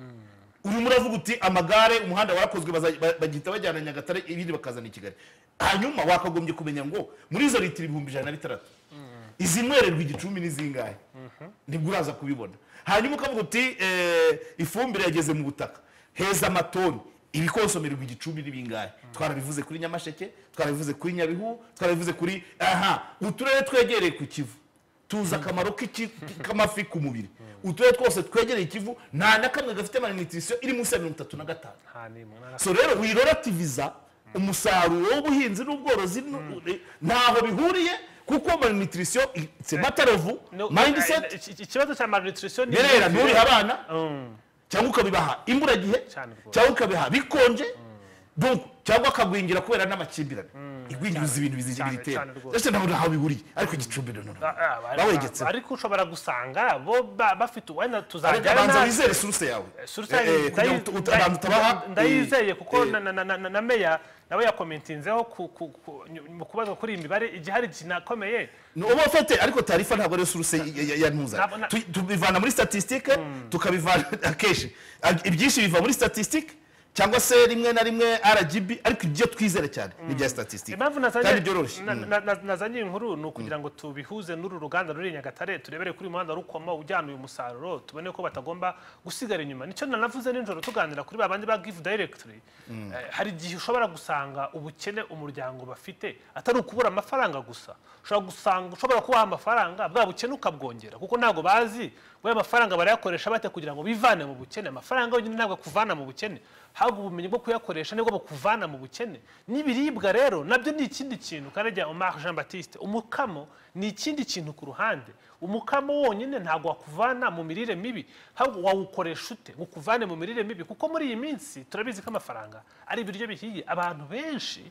urimo uravuga uti amagare umuhanda warakozwe baza- ba- bagihita bajyana nyagatare ibindi bakazana i kigali hanyuma wakagombye kumenya ngo muri izo litiro ibihumbi ijana na bitandatu izi nywererwa igicumbi ni zingahe nibwo uraza kubibona hanyuma ukavuga uti eh, ifumbire yageze mu butaka heza amatoni ibikonsomerwa igicumbi ni bingahe twarabivuze kuri nyamasheke twarabivuze kuri nyabihu twarabivuze kuri aha uturere twegereye ku kivu tuzi akamaro k'iki- k'amafi ku mubiri uturere twose twegereye ikivu nta na kamwe gafite malnutrition iri munsi ya mirongo itatu na gatanu nta n'imwe nta na- so rero wirorativiza umusaruro w'ubuhinzi n'ubworozi nu- ntaho bihuriye kuko malnutrition it's a matter of No, mindset iki- iki- ikibazo cya malnutrition ni berera imyumvire. nturihe abana Mm. cyangwa ukabibaha imburagihe Cyane rwose. cyangwa ukabiha bikonje donc cyangwa akagwingira kubera n'amakimbirane igwingiruza ibintu bizigira cyane, itera cyane rwose. ndetse ntabona aho bihuriye ariko igicumbi no no no. Ah, ah, bari- bawegetseho ariko ushobora gusanga bo ba- bafite wenda Reka tuzajyana banza natwe. wizere suruse yawe Surutse Eh, eh, kugira ngo uta- uta- abantu utabaha, ndayizeye eh, kuko eh, na- na- na- na- na meya nawe yakomentinzeho ku- ku- ku- mu kubazwa kuri iyi mibare igihe hari kinakomeye ni uba ufite ariko tarifa ntabwo ariyo suruse yantuza Ntabwo na- tubivana muri statisitike tukabivana akenshi Ag- ibyinshi biva muri statisitike cyangwa se rimwe na rimwe rgb ariko ibyo twizera cyane ni ibya statisitike impamvu kandi byoroshye nazanye- na- na- na- nazanye iyi nkuru ni ukugira ngo tubihuze n'uru ruganda ruri i nyagatare turebere kuri uyu muhanda rukoma ujyana uyu musaruro tubone ko batagomba gusigara inyuma nicyo nanavuze nijoro tuganira kuri babandi ba gifu dayiregitiri hari igihe ushobora gusanga ubukene umuryango bafite atari ukubura amafaranga gusa ushobora gusanga ushobora kubaha amafaranga bwa bukene ukabwongera kuko ntabwo bazi ngo aya mafaranga barayakoresha bate kugira ngo bivane mu bukene amafaranga yonyine ntabwo akuvana mu bukene ahubwo ubumenyi bwo kuyakoresha nibwo bukuvana mu bukene n'ibiribwa rero nabyo ni ikindi kintu kanajya Omar Jean Baptiste umukamo ni ikindi kintu ku ruhande umukamo wonyine ntabwo wakuvana mu mirire mibi ahubwo wawukoresha ute ngo ukuvane mu mirire mibi kuko muri iyi minsi turabizi ko amafaranga ari ibiryo bihiye abantu benshi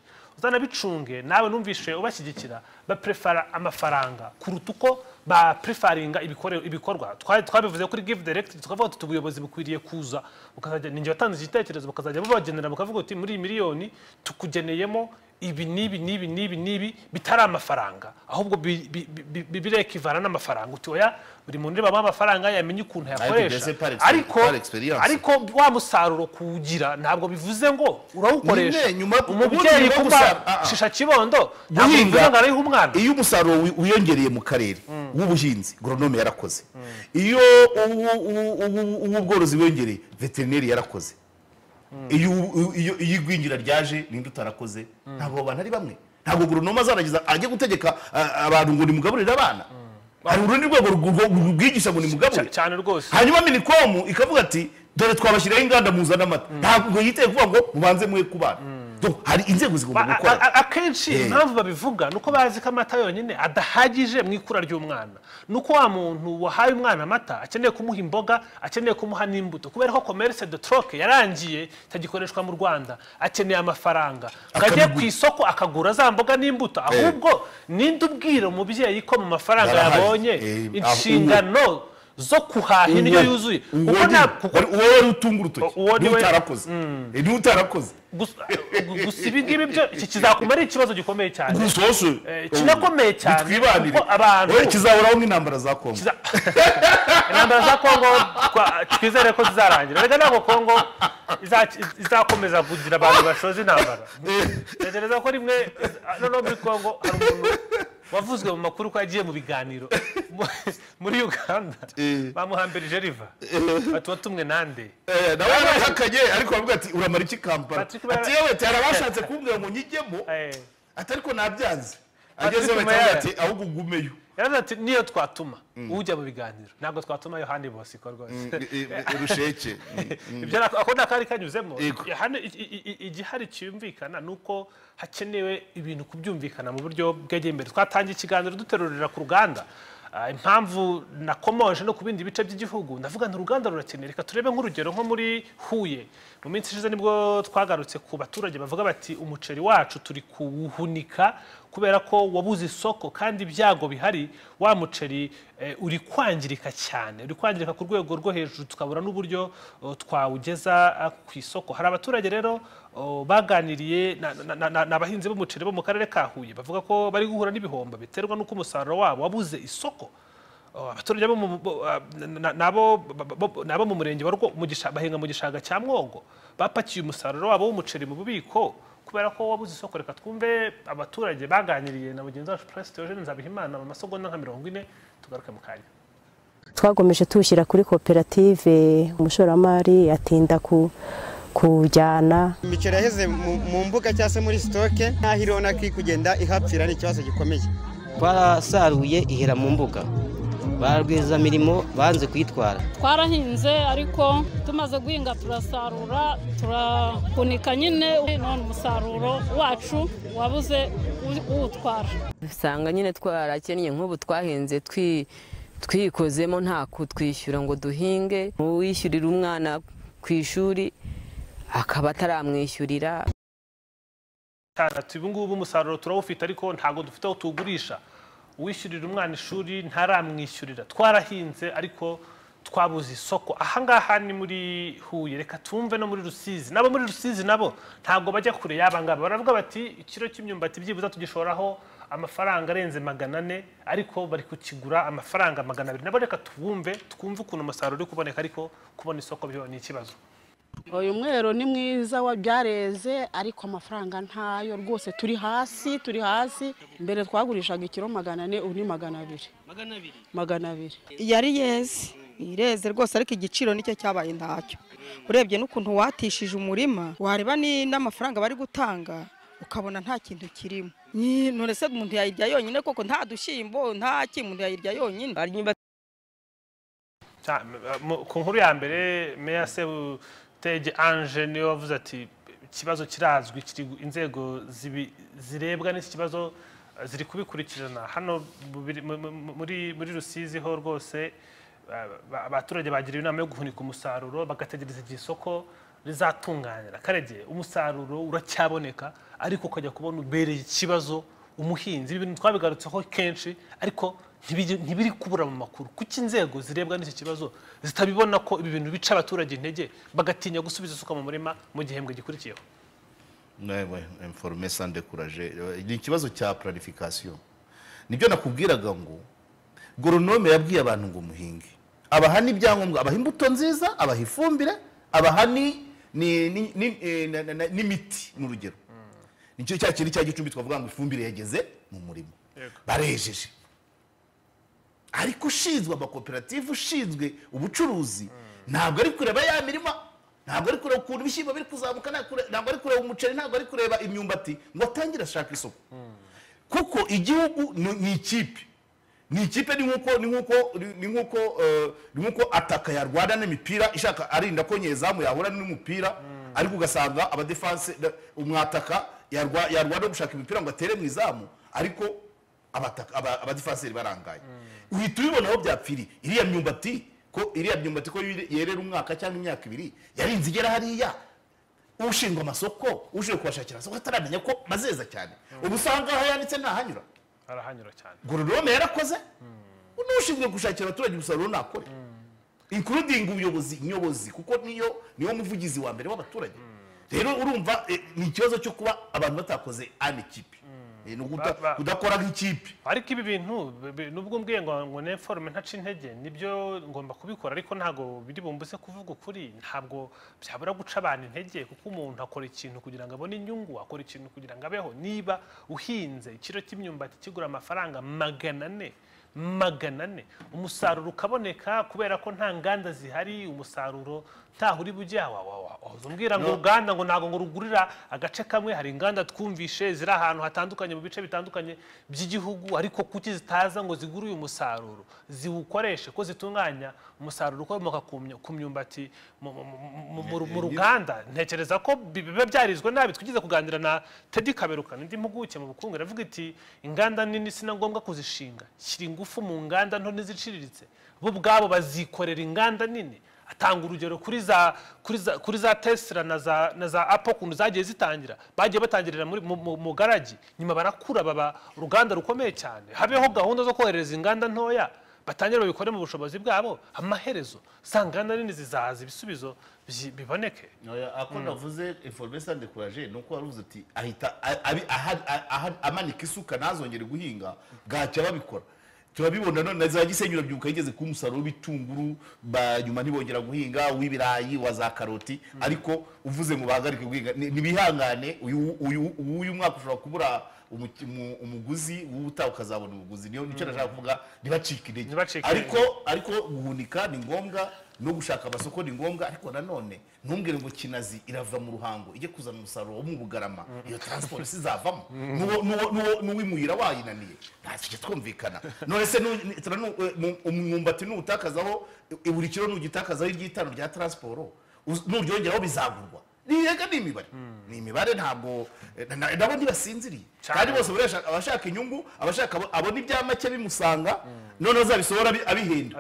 uzanabicunge nawe numvishe ubashyigikira baprefara amafaranga kuruta uko baprefaringa ibikore- ibikorwa Twa- twabivuze kuri give direct tukavuga tuti ubuyobozi bukwiriye kuza bukazajya ninjye watanze igitekerezo bakazajya bubagenera bukavuga uti muri iyi miliyoni tukugeneyemo ibi n'ibi n'ibi n'ibi n'ibi bitari amafaranga ahubwo bi- bi- bi- bi- birekivana n'amafaranga uti oya buri muntu ureba bamuha amafaranga yamenye ukuntu yakoresha mbese par ex- ariko par experience. ariko wa musaruro kuwugira ntabwo bivuze ngo urawukoresha Nyine, nyuma- ubundi umubyeyi nyuma kuba gusara- ah, ah. shisha kibondo ntabwo Guhinga- bivuze ngo arayihe umwana iyo umusaruro wi- wiyongereye mu karere w'ubuhinzi goronome yarakoze iyo uwu- uwu- uwu- uw'ubworozi wiyongereye veterineri yarakoze iyo ubu- iyo- iyo igwingira ryaje ninde utarakoze ntabwo abantu ari bamwe ntabwo goronome azaragiza ajye gutegeka a- abantu ngo nimugaburire abana hari urundi rwego rwo- rwo- rubwigisha ngo nimugaburire Cya- cyane rwose hanyuma minikomu ikavuga ati dore twabashyiraho inganda muzana amata ntabwo yiteye kuvuga ngo mubanze mwe ku bana Donc, hari inzego zigomba Ba- gukora a- a- akenshi Eh. impamvu babivuga ni uko bazi ko amata yonyine adahagije mu ikura ry'umwana ni uko wa muntu wahaye umwana amata akeneye kumuha imboga akeneye kumuha n'imbuto kubera ko commerce de troc yarangiye itagikoreshwa mu rwanda akeneye amafaranga ngo ajye ku isoko akagura za mboga n'imbuto ahubwo ninde ubwira umubyeyi ko mu mafaranga Barahari. yabonye Eh, ah, uwo. inshingano zo kuhaha indyo yuzuye kuko nta kuko uwo wari utunga urutoki Uwo ni we- n'utarakoze n'utarakoze gusa gusa ibi ngibi byo iki kizakuma ari ikibazo gikomeye cyane gusoshe Eh, kinakomeye cyane, bitwibanire kuko abantu- Oya, kizahoraho nk'intambara za kongo Kiza- intambara za kongo twa- twizere ko zizarangira reka ntabwo kongo iza- izakomeza kugira abantu bashoza intambara ntekereza ko rimwe iz- noneho muri kongo hari umuntu wavuzwe mu makuru ko yagiye mu biganiro mu- muri uganda bamuhambirije riva batuba tumwe nande Eh, nawe yarahakanye ariko aravuga ati uramara iki kampala Patrick Mayaya- ati yewe tera bashatse kumbwira ngo nyijyemo Eh, ati ariko nabyanze Patrick agezeho bahita Mayaya. ati ahubwo ugumeyo yaravuze ati niyo twatuma ujya mu biganiro ntabwo twatuma yohani bosiko rwose rusheke ibyo nako- ako ni akari kanyuzemo Yego. I- hano i- i- i- igihari cyumvikana ni uko hakenewe ibintu kubyumvikana mu buryo bwegeye imbere twatangiye ikiganiro duterurira ku ruganda Ah, impamvu nakomoje no ku bindi bice by'igihugu ndavuga nti uruganda rurakeneye reka turebe nk'urugero nko muri huye mu minsi ishize nibwo twagarutse ku baturage bavuga bati umuceri wacu turi kuwuhunika kubera ko wabuze isoko kandi ibyago bihari wa muceri eh, uri kwangirika cyane uri kwangirika ku rwego rwo hejuru tukabura n'uburyo oh, twawugeza ah, ku isoko hari abaturage rero oh, baganiriye na- na- na- na- ni abahinzi b'umuceri bo mu karere ka huye bavuga ko bari guhura n'ibihombo biterwa n'uko umusaruro wabo wabuze isoko Oh, abaturage bo mu- bo- ah, na- na- nabo ba- ba- nabo mu murenge wa Rwo- mu gisha- bahinga mu gishanga cya mwogo bapakiye umusaruro wabo w'umuceri mu bubiko kubera ko wabuze isoko reka twumve abaturage baganiriye na bagenzi bacu Prince Theogene Nzabihimana mu masegonda nka mirongo ine tugaruke mu kanya twagomeje tuwushyira kuri koperative umushoramari atinda ku kujyana imiceri yaheze mu- mu mbuga cyangwa se muri sitoke n'aho irona ko iri kugenda ihapfira ni ikibazo gikomeye twarasaruye ihera mu mbuga ba rwiyemezamirimo banze kuyitwara twarahinze ariko tumaze guhinga turasarura turahunika nyine none umusaruro wacu wabuze u- uwutwara usanga nyine twarakennye nk'ubu twahinze twi- twikozemo nta kutwishyura ngo duhinge uwishyurira umwana ku ishuri akaba ataramwishyurira cyane ati ubu ngubu umusaruro turawufite ariko ntabwo dufite aho tuwugurisha uwishyurira umwana ishuri ntaramwishyurira twarahinze ariko twabuze isoko ahangaha ni muri huye reka tumve no muri rusizi nabo muri rusizi nabo ntabwo bajya kure y'aba ngaba baravuga bati ikiro cy'imyumbati byibuze tugishoraho amafaranga arenze magana ane ariko bari kukigura amafaranga magana abiri nabo reka tubumve twumve ukuntu umusaruro uri kuboneka ariko kubona isoko byo ni ikibazo uyu mwero ni mwiza wa byareze ariko amafaranga ntayo rwose turi hasi turi hasi mbere twagurishaga ikiro magana ane ubu ni magana abiri magana abiri yari yeze ireze rwose ariko igiciro nicyo cyabaye ntacyo urebye n'ukuntu watishije umurima wareba ni- n'amafaranga bari gutanga ukabona nta kintu kirimo Ni- none se umuntu yayirya yonyine koko nta dushyimbo nta ki umuntu yayirya yonyine Cya- mu- ku nkuru ya mbere meya sebutege ange niwe wavuze ati ikibazo kirazwi kiri gu- inzego zibi- zirebwa n'iki kibazo eh, ziri kubikurikirana hano mu biri- mu- mu- muri muri rusizi ho rwose eh, ba- abaturage bagiriwe inama yo guhunika umusaruro bagategereza igihe isoko rizatunganira karegeye umusaruro uracyaboneka ariko ukajya kubona ubereye ikibazo umuhinzi ibi bintu twabigarutseho kenshi ariko ntibijya- ntibiri kubura mu makuru kuko inzego zirebwa n'iki kibazo zitabibona ko ibi bintu bica abaturage intege bagatinya gusubiza isuka mu murima mu gihembwe gikurikiyeho nawe informe sande kuraje ni ikibazo cya planification nibyo nakubwiraga ngo goronome yabwiye abantu ngo muhinge abaha n'ibyangombwa abaha imbuto nziza abaha ifumbire abaha ni- ni- ni- ni- eh, na- na- na- n'imiti mu rugero nicyo cya kintu cya gicumbi twavuga ngo ifumbire yageze mu murima barejeje ariko ushinzwe amakoperative ushinzwe ubucuruzi ntabwo ari kureba ya mirima ntabwo ari kureba ukuntu ibishyimbo biri kuzamuka nta kure- ntabwo ari kureba umuceri ntabwo ari kureba imyumbati ngo atangire ashaka isoko kuko igihugu ni ni ikipe ni ikipe ni nk'uko ni nk'uko ni nk'uko eh, ni nk'uko ataka yarwana n'imipira ishaka arinda ko nyezamu yahura n'umupira ariko ugasanga abadefanse na- umwataka yarwa- yarwana no gushaka imipira ngo atere mu izamu ariko abataka- aba- abadifanseri barangaye uhita ubibona aho byapfiriye iriya myumbati ko iriya myumbati ko yere- yerera umwaka cyangwa imyaka ibiri yarinze igera hariya ushinzwe amasoko ushinzwe kubashakira amasoko ataramenya ko bazeza cyane ubu usanga aho yanditse ntahanyura arahanyura cyane goronome yarakoze n'ushinzwe gushakira abaturage umusaruro nakore inkurudinga ubuyobozi nyobozi kuko niyo niwo muvugizi wa mbere w'abaturage rero urumva eh, ni ikibazo cyo kuba abantu batakoze an ikipe Eh, ni ukuda- Ba- ba- kudakora nk'ikipe ariko ibi bintu bi- bi- nubwo mbwiye ngo ngo ne forume ntace intege nibyo ngomba kubikora ariko ntabwo biri bumbuze kuvuga ukuri ntabwo byabura guca abantu intege kuko umuntu akora ikintu kugira ngo abone inyungu akora ikintu kugira ngo abeho niba uhinze ikiro cy'imyumbati kigura amafaranga magana ane magana ane umusaruro ukaboneka kubera ko nta nganda zihari umusaruro ntaho uri bujya wa- wa- wa- wahoze umbwira ngo uruganda ngo ntabwo ngo rugurira agace kamwe hari inganda twumvishe ziri ahantu hatandukanye mu bice bitandukanye by'igihugu ariko kuki zitaza ngo zigure uyu musaruro ziwukoreshe ko zitunganya umusaruro ukomoka ku myu- ku myumbati mu- mu- mu- mu- mu ruganda ntekereza ko bi- biba byarizwe nabi twigeze kuganira na tedi kaberuka indi mpuguke mu bukungu iravuga iti inganda nini si na ngombwa kuzishinga shyira ingo ingufu mu nganda nto n'iziciriritse bo ubwabo bazikorera inganda nini atanga urugero kuri za kuri za kuri za tesla na za na za apple ukuntu zagiye zitangira bagiye batangirira muri mu- mu- mu garagi nyuma barakura baba uruganda rukomeye cyane habeho gahunda zo kohereza inganda ntoya batangire babikore mu bushobozi bwabo amaherezo za nganda nini zizaza ibisubizo byi- biboneke Oya, ako Mm. navuze information de courage ni uko waruze uti ahita a- abi- aha- a- aha- amanika isuka ntazongere guhinga bwacya babikora turabibona none na za gisenyi urabyuka yigeze kuba umusaruro w'ibitunguru ba- nyuma ntibongera guhinga uw'ibirayi wa za karoti ariko uvuze mu bahagarike guhinga ni- nibihangane uyu uyu uyu mwaka ushobora kubura umuki- umu- umuguzi w'ubutaha ukazabona umuguzi niyo nicyo nashaka kuvuga ntibacike intege ariko ariko guhunika ni ngombwa no gushaka amasoko ni ngombwa ariko nanone ntumbwire ngo kinazi irava mu ruhango ijye kuzana umusaruro wo mu bugarama iyo transport sizavamo N'uwo- n'uwo- n'uwo- n'uwimuyira wayinaniye nta kijya twumvikana none se nu- ni- turanu- eh, mu- umwumbati nuwutakazaho eh, buri kiro nugitakazaho iry'itanu rya transport uz- nuryongeraho bizagurwa niyega ni imibare ni imibare ntabwo eh, na- na- nabo ntibasinziriye kandi bose barashaka- abashaka inyungu abashaka abo- abona ibya make bimusanga noneho azabisohora abi- abihinda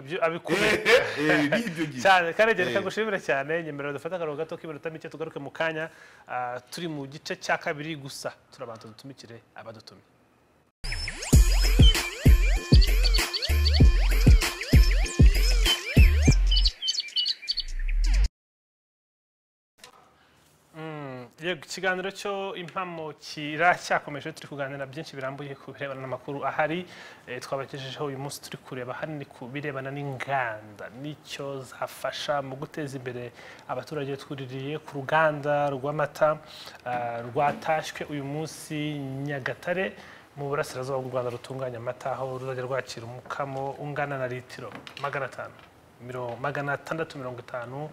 cyane karegere Eh. reka gushimire cyane nyemerera dufate akaruhu gato k'iminota mike tugaruke mu kanya ah, turi mu gice cya kabiri gusa turabanza dutumikire abadutumye Mm, yego ikiganiro cyo impamo kiracyakomeje turi kuganira byinshi birambuye ku birebana n'amakuru ahari eh, twabagejejeho uyu munsi turi kureba hanini ku birebana n'inganda n'icyo zafasha mu guteza imbere abaturage twuririye ku ruganda rw'amata ah, rwatashywe uyu munsi nyagatare mu burasirazuba bw'u rwanda rutunganya amata aho ruzajya rwakira umukamo ungana na litiro magana atanu miro- magana atandatu mirongo itanu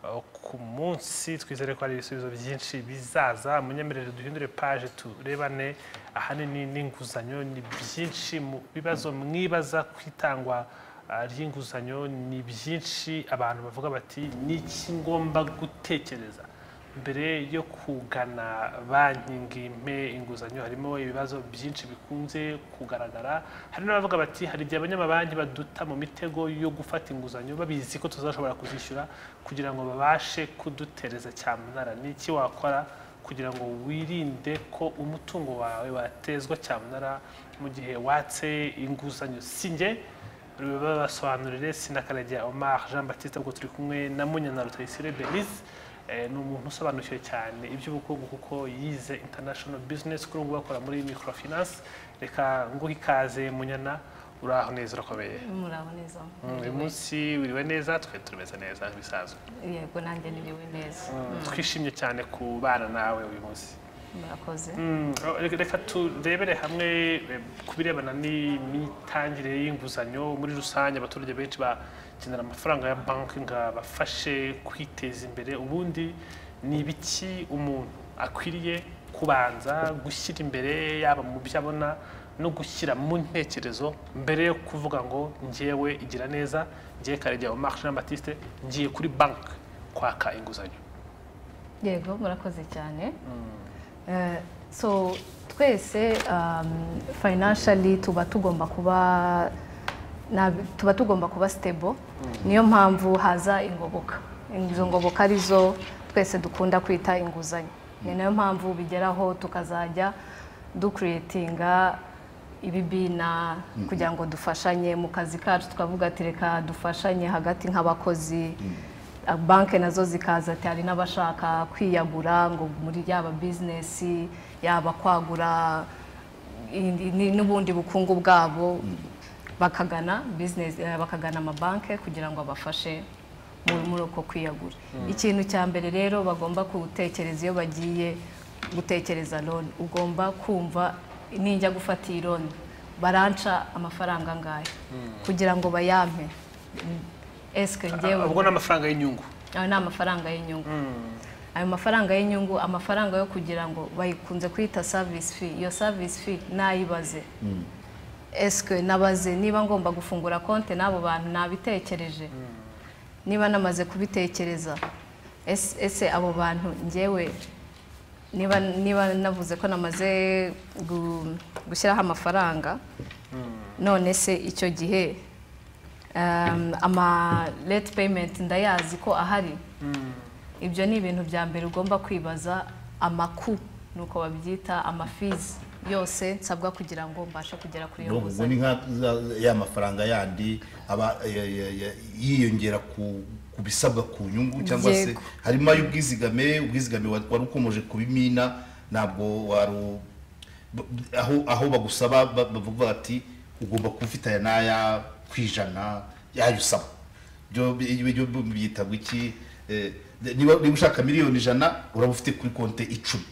uh, ku munsi twizere ko hari ibisubizo byinshi bizaza munyemerere duhindure paje turebane ahanini n'inguzanyo ni byinshi mu bibazo mwibaza ku itangwa uh, ry'inguzanyo ni byinshi abantu bavuga bati ni iki ngomba gutekereza mbere yo kugana banki ngo impe inguzanyo harimo ibibazo byinshi bikunze kugaragara hari n'abavuga bati hari igihe abanyamabanki baduta mu mitego yo gufata inguzanyo babizi ko tuzashobora kuzishyura kugira ngo babashe kudutereza cyamunara ni iki wakora kugira ngo wirinde ko umutungo wawe watezwa cyamunara mu gihe watse inguzanyo si njye babasobanurire sinakaragera Omar Jean Baptiste ubwo turi kumwe na Munyana Rutayisire Denise Eh, ni umuntu usobanukiwe cyane iby'ubukungu kuko yize international business kuri ubu bakora muri microfinance reka nguhe ikaze munyana uraho neza urakomeye muraho neza Mm, uyu munsi wiriwe neza twe tumeze neza bisanzwe yego nanjye niriwe neza Mm, Mm, twishimye cyane kubana nawe uyu munsi murakoze Mm, reka- reka turebere hamwe eh, ku birebana n'imitangire y'inguzanyo muri rusange abaturage benshi bakenera amafaranga ya banki ngo abafashe kwiteza imbere ubundi ni ibiki umuntu akwiriye kubanza gushyira imbere yaba mu byo abona no gushyira mu ntekerezo mbere yo kuvuga ngo ngewe igira neza ngewe karegewe Marc Jean Baptiste ngiye kuri banki kwaka inguzanyo yego murakoze cyane Eh, so twese um, financially tuba tugomba kuba na- tuba tugomba kuba stable niyo mpamvu haza ingoboka izo ngoboka arizo twese dukunda kwita inguzanyo ni nayo mpamvu bigeraho tukazajya dukuretinga ibibina Mm. kugira ngo dufashanye mu kazi kacu tukavuga ati reka dufashanye hagati nk'abakozi banki nazo zikaza ati hari n'abashaka kwiyagura ngo muri yaba bizinesi yaba kwagura indi- ni- n'ubundi bukungu bwabo bakagana business eh, bakagana amabanki kugira ngo abafashe mu- muri uko kwiyagura Mm. ikintu cya mbere rero bagomba gutekereza iyo bagiye gutekereza loni ugomba kumva ninjya gufata iyi loni baranca amafaranga angahe kugira ngo bayampe esike ngewe ubwo ni amafaranga y'inyungu ayo ni amafaranga y'inyungu ayo mafaranga y'inyungu amafaranga yo kugira ngo bayikunze kwita service fee iyo service fee nayibaze esike nabaze niba ngomba gufungura konti n'abo bantu nabitekereje niba namaze kubitekereza ese ese abo bantu ngewe niba niba navuze ko namaze gu- gushyiraho amafaranga none se icyo gihe um, ama late payment ndayazi ko ahari ibyo ni ibintu bya mbere ugomba kwibaza amaku nuko babyita amafizi yose nsabwa kugira ngo mbashe kugera kuri iyo ubwo ni nguzanyo nka za- ya mafaranga yandi aba ya- ya- ya- yiyongera ku ku bisabwa ku nyungu cyangwa se Yego. harimo ay'ubwizigame ubwizigame wa- wari ukomeje kubimina ntabwo waru b- aho aho bagusaba ba- bavuga bati ugomba kuba ufite aya n'aya ku ijana yayo usaba byo bi- ibyo bi- byitabwa iki Eh, niba niba ushaka miliyoni ijana uraba ufite kuri konte icumi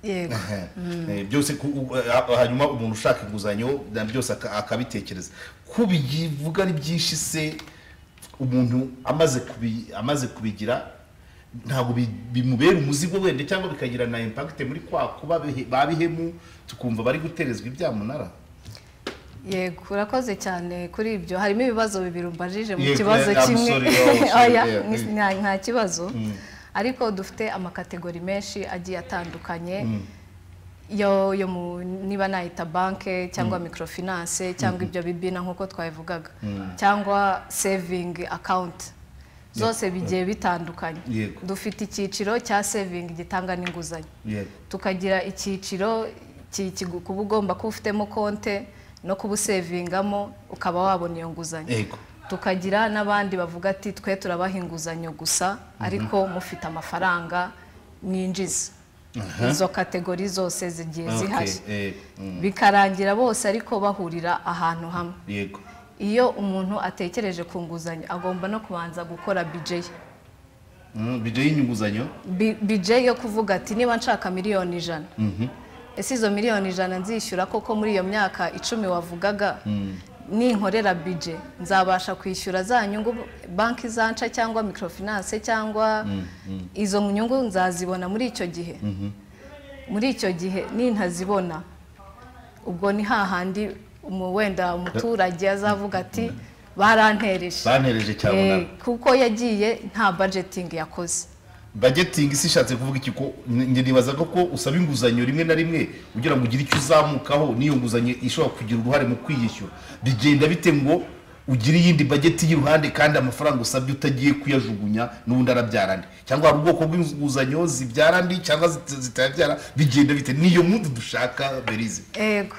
yego Mm. Eh, byose ku- u- a- hanyuma umuntu ushaka inguzanyo na byose aka- akabitekereza kubivuga ari byinshi se umuntu amaze kubi- amaze kubigira ntabwo bi- bimubera umuzigo wenda cyangwa bikagira na impakite muri kwa kuba bihe- ba bihemu tukumva bari guterezwa ibyamunara yego urakoze cyane kuri ibyo harimo ibibazo bibiri umbajije mu Yego, kibazo I'm kimwe sorry, oh, sorry, Oya, yeah, ni- mm. nta- nta kibazo Mm. ariko dufite amakategori menshi agiye atandukanye Mm. yo yo mu niba nayita banke cyangwa microfinance cyangwa Mhm. ibyo bibina nk'uko twabivugaga Mm. cyangwa saving account zose bigiye bitandukanye Yego. dufite icyiciro cya saving gitanga n'inguzanyo yego tukagira icyiciro ki- kigu- kuba ugomba kuba ufitemo konte no kuba usevingamo ukaba wabona iyo nguzanyo yego tukagira n'abandi bavuga ati twe turabaha inguzanyo gusa ariko mufite amafaranga mwinjiza Aha. izo kategori zose zigiye Okay, zihari eh, mm, bikarangira bose ariko bahurira ahantu hamwe yego iyo umuntu atekereje ku nguzanyo agomba no kubanza gukora bije ye Mm, bijya y'inyunguzanyo Bi- bije yo kuvuga ati niba nshaka miliyoni ijana Mhm, ese izo miliyoni ijana nzishyura koko muri iyo myaka icumi wavugaga mm, ninkorera bije nzabasha kwishyura za nyungu banki zanca cyangwa microfinance cyangwa mm, mm, izo nyungu nzazibona muri icyo gihe mhm. muri icyo gihe nintazibona ubwo ni hahandi umu- wenda umuturage azavuga ati barantereje Bantereje cyamunara. Eh, kuko yagiye nta budgeting yakoze budgeting si ishatse kuvuga iki ko njye nibaza ko ko usaba inguzanyo rimwe na rimwe kugira ngo ugire icyo uzamukaho n'iyo nguzanyo ishobora kugira uruhare mu kwiyishyura bigenda bite ngo ugire iyindi bageti y'iruhande kandi amafaranga usabye utagiye kuyajugunya n'ubundi arabyara andi cyangwa hari ubwoko bw'inguzanyo zibyara andi cyangwa zit- zitayabyara bigenda bite niyo mundi dushaka berize ego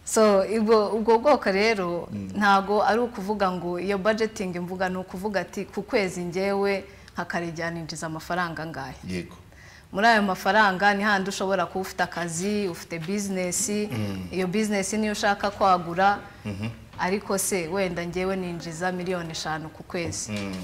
so ubwo ubwo bwoko rero ntago ari ukuvuga ngo iyo budgeting mvuga ni ukuvuga ati ku kwezi ngewe nka Karegeya ninjiza amafaranga angahe yego muri ayo mafaranga ni handi ushobora kuba ufite akazi ufite bizinesi Mm. iyo bizinesi niyo ushaka kwagura Mhm. ariko se wenda ngewe ninjiza miliyoni eshanu ku kwezi Mm.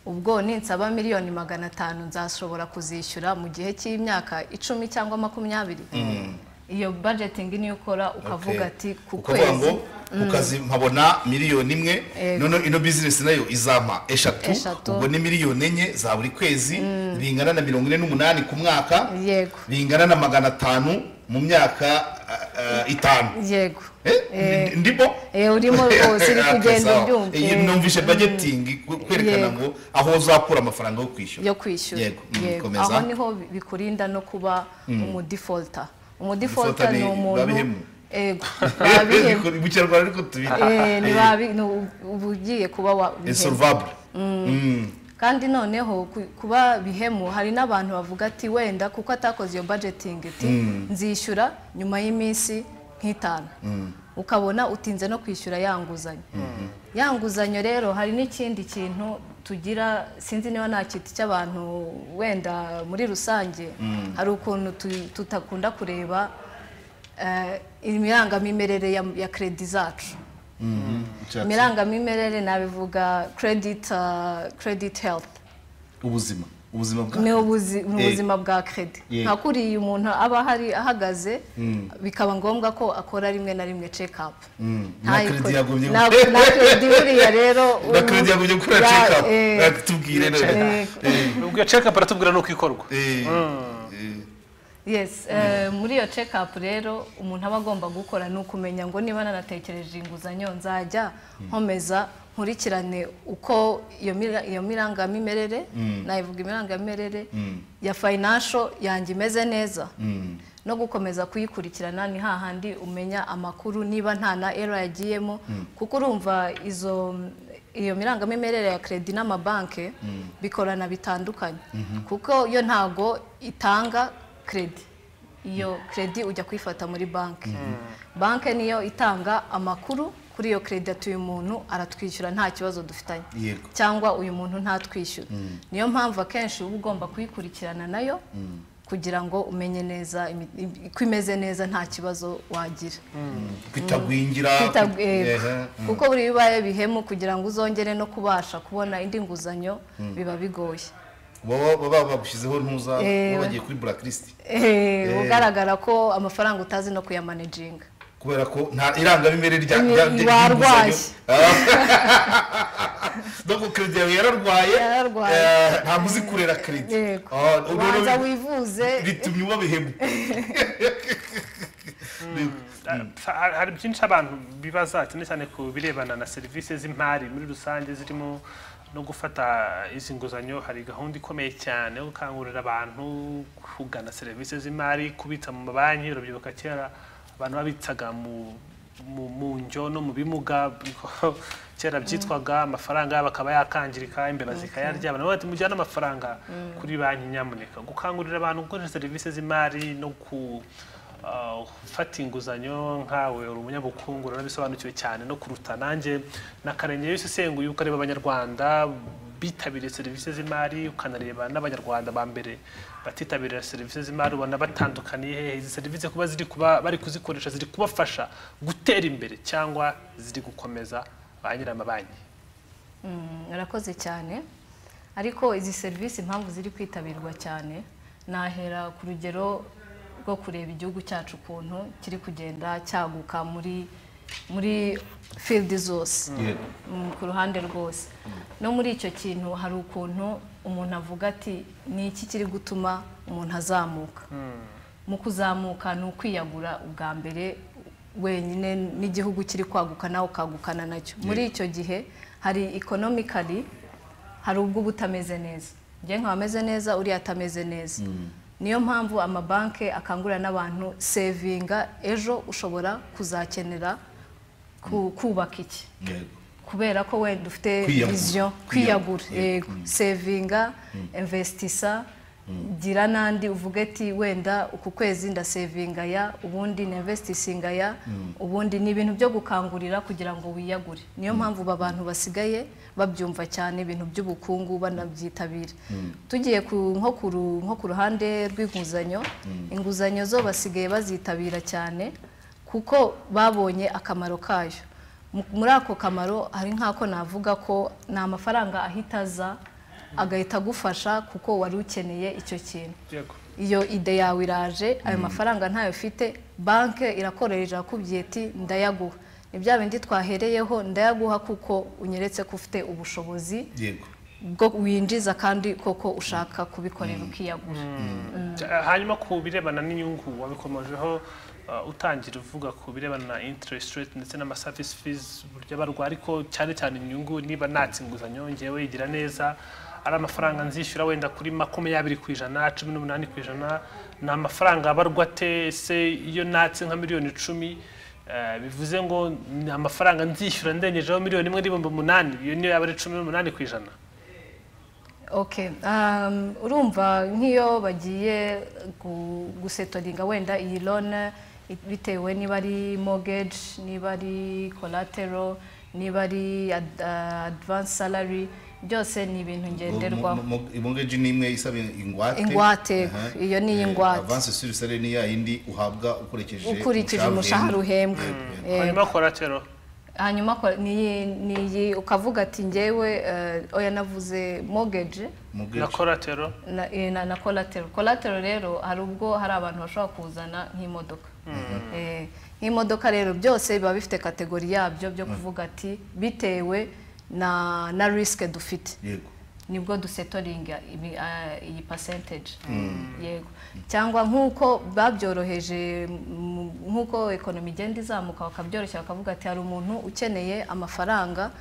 ubwo ninsaba miliyoni magana atanu nzashobora kuzishyura mu gihe cy'imyaka icumi cyangwa makumyabiri Mm. iyo budgeting niyo ukora ukavuga ati ku ukavuga ngo kwezi ku kazi mpabona miliyoni imwe Yego. noneho ino bizinesi nayo izampa eshatu Eshatu. ubwo ni miliyoni enye za buri kwezi bingana na mirongo ine n'umunani ku mwaka yego bingana na magana atanu mu myaka ah, ah, itanu yego Eh, Eh. ndimo Eh, urimo rwose uri kugenda Sawa. ubyumva Iyi Eh, numvise budgeting ku- kwerekana Yego. ngo aho uzakura amafaranga yo kwishyura yo kwishyura Yego. Mm, Yego. komeza. aho niho bi- bikurinda no kuba Mm. umudefaulta Defaulter umudefaulta ni ni umuntu babihemu. Yego, babihemu mu kinyarwanda ariko tubita Eh, ni Eh, babi- ni uba ugiye kuba wa bihemu. insolvable Mm. Mm. kandi noneho ku- kuba bihemu hari n'abantu bavuga ati wenda kuko atakoze iyo budgeting ati Mm. nzishyura nyuma y'iminsi nk'itanu Mm. ukabona utinze no kwishyura ya nguzanyo Mhm. ya nguzanyo rero hari n'ikindi kintu tugira sinzi niba nta kiti cy'abantu wenda muri rusange Mm. hari ukuntu tu- tutakunda kureba eh, imirangamimerere ya, ya kredi zacu Mhm. Icyatsi. imirangamimerere nabivuga credit, uh, credit health ubuzima ubuzima bwa ni ubuzi- ni Eh, ubuzima bwa kredi Yego. nka kuriya umuntu aba ahari ahagaze Mm. bikaba ngombwa ko akora rimwe na rimwe check up Mm. Nta na kredi yiko- yagumye na- na kredi buriya rero na uyu- kredi yagumye gukora ya- check up eh, tubwire none ubwo iyo check up baratubwira nuko ikorwa yes eh, muri iyo check up rero umuntu aba agomba gukora ni ukumenya ngo niba nanatekereje inguzanyo nzajya nkomeza nkurikirane uko iyo mira- iyo mirangamimerere Mm. nayivuga imirangamirere Mm. ya financial yanjye imeze neza Mm. no gukomeza kuyikurikirana ni hahandi umenya amakuru niba nta na era yagiyemo Mm. kuko urumva izo iyo mirangamimerere ya kredi n'amabanki bikorana bitandukanye kuko yo ntago itanga kredi iyo kredi ujya kuyifata muri banki banki niyo itanga amakuru kuri iyo kredi ati uyu muntu aratwishyura nta kibazo dufitanye yego cyangwa uyu muntu ntatwishyura Mm. niyo mpamvu akenshi uba ugomba kuyikurikirana nayo kugira ngo umenye neza imi- imi- ko imeze neza nta kibazo wagira kwitagwingira Kwita- eh, ehe, mm. kuko buri bibaye bihemu kugira ngo uzongere no kubasha kubona indi nguzanyo Mm. biba bigoye baba baba bagushyizeho ntuza Eh, baba bagiye kuri blacklist Eh, Eh, ugaragara ko amafaranga utazi no kuyamanajinga kubera ko nta irangamimerere rya Ni- rya- rya- warwaye. Ah. donc credit yawe yararwaye Eh, ntabwo uzi kurera credit Yego. Ah, urwo rero banza wivuze bitumye uba bihemu Ha- hari byinshi abantu bibaza cyane cyane ku birebana na serivisi z'imari muri rusange zirimo no gufata izi nguzanyo hari gahunda ikomeye cyane yo gukangurira abantu kugana serivisi z'imari kubitsa mu mabanki urabyibuka kera abantu babitsaga mu mu mu njyo no mu bimuga niko kera byitwaga amafaranga yabo akaba yakangirika imbeba zikayarya abantu bati mujyane amafaranga Mm. kuri banki nyamuneka gukangurira abantu gukoresha serivisi z'imari no ku Uh, ufata inguzanyo nkawe uri umunyabukungu uranabisobanukiwe cyane no kuruta nanjye nakarenge yose isenguye ukareba abanyarwanda bitabiriye serivisi z'imari ukanareba n'abanyarwanda ba mbere batitabirira serivisi z'imari ubona batandukaniye hehe izi serivisi kuba ziri kuba bari kuzikoresha ziri kubafasha gutera imbere cyangwa ziri gukomeza ba nyir'amabanki Mm, urakoze cyane ariko izi serivisi impamvu ziri kwitabirwa cyane nahera ku rugero rwo kureba igihugu cyacu ukuntu kiri kugenda cyaguka muri muri field zose Yego. Mm, ku ruhande rwose no muri icyo kintu hari ukuntu umuntu avuga ati ni iki kiri gutuma umuntu azamuka mu kuzamuka ni ukwiyagura ubwa mbere wenyine n'igihugu kiri kwaguka nawe ukagukana nacyo muri Yego. icyo gihe hari economically hari ubwo uba utameze neza njye nkaba ameze neza uriya atameze neza niyo mpamvu amabanki akangurira n'abantu sevinga ejo ushobora kuzakenera ku- kubaka iki kubera ko wenda ufite Kwiyagura. vision kwiyagura yego sevinga investisa gira n'andi uvuge ati wenda uku kwezi ndasevinga ya ubundi ninvestisinga ya Mm. ubundi ni ibintu byo gukangurira kugira ngo wiyagure niyo mpamvu aba bantu basigaye babyumva cyane ibintu by'ubukungu banabyitabira tugiye ku nko ku ru- nko ku ruhande rw'inguzanyo Mm. inguzanyo zo basigaye bazitabira cyane kuko babonye akamaro kayo Mu- muri ako kamaro hari nk'ako navuga ko ni amafaranga ahita aza agahita agufasha kuko wari ukeneye icyo kintu iyo ide yawe iraje ayo mafaranga ntayo ufite banki irakoresha irakubwiye iti ndayaguha ni bya bindi twahereyeho ndayaguha kuko unyeretse ko ufite ubushobozi yego bwo winjiza kandi koko ushaka kubikorera ukiyagura Ja- hanyuma ku birebana n'inyungu wabikomojeho uh, utangira uvuga ku birebana na interest rate ndetse n'ama service fees buryo barwa ariko cyane cyane inyungu niba natse inguzanyo ngewe yigira neza ari amafaranga nzishyura wenda kuri makumyabiri ku ijana cumi n'umunani ku ijana ni amafaranga abarwa ate ese iyo natse nka miliyoni icumi eh, bivuze ngo ni amafaranga nzishyura ndengejeho miliyoni imwe n'ibihumbi umunani iyo niyo yaba ari cumi n'umunani ku ijana Okay, um, urumva nk'iyo bagiye gu- gusetoringa wenda iyi loan i- bitewe niba ari mortgage niba ari collateral niba ari ad- uh, advance salary byose ni ibintu ngenderwaho ibongeji ni imwe isaba ingwate Ingwate, iyo ni iy'ingwate. avanse suri sare ni ya yindi uhabwa ukurikije ukurikije umushahara uhembwa Eh, hanyuma koratero hanyuma ko- niyi- niyi ukavuga ati ngewe eh, oya navuze mortgage na koratero na, eh, na, na collateral collateral rero hari ubwo hari abantu bashobora kuzana nk'imodoka Eh, nk'imodoka rero byose biba bifite kategori yabyo byo kuvuga ati bitewe na na risike dufite yego nibwo dusetoringa ibi- ah, iyi percentage Mm. yego cyangwa nk'uko babyoroheje mu- nk'uko ekonomi igenda izamuka bakabyoroshya bakavuga ati hari umuntu ukeneye amafaranga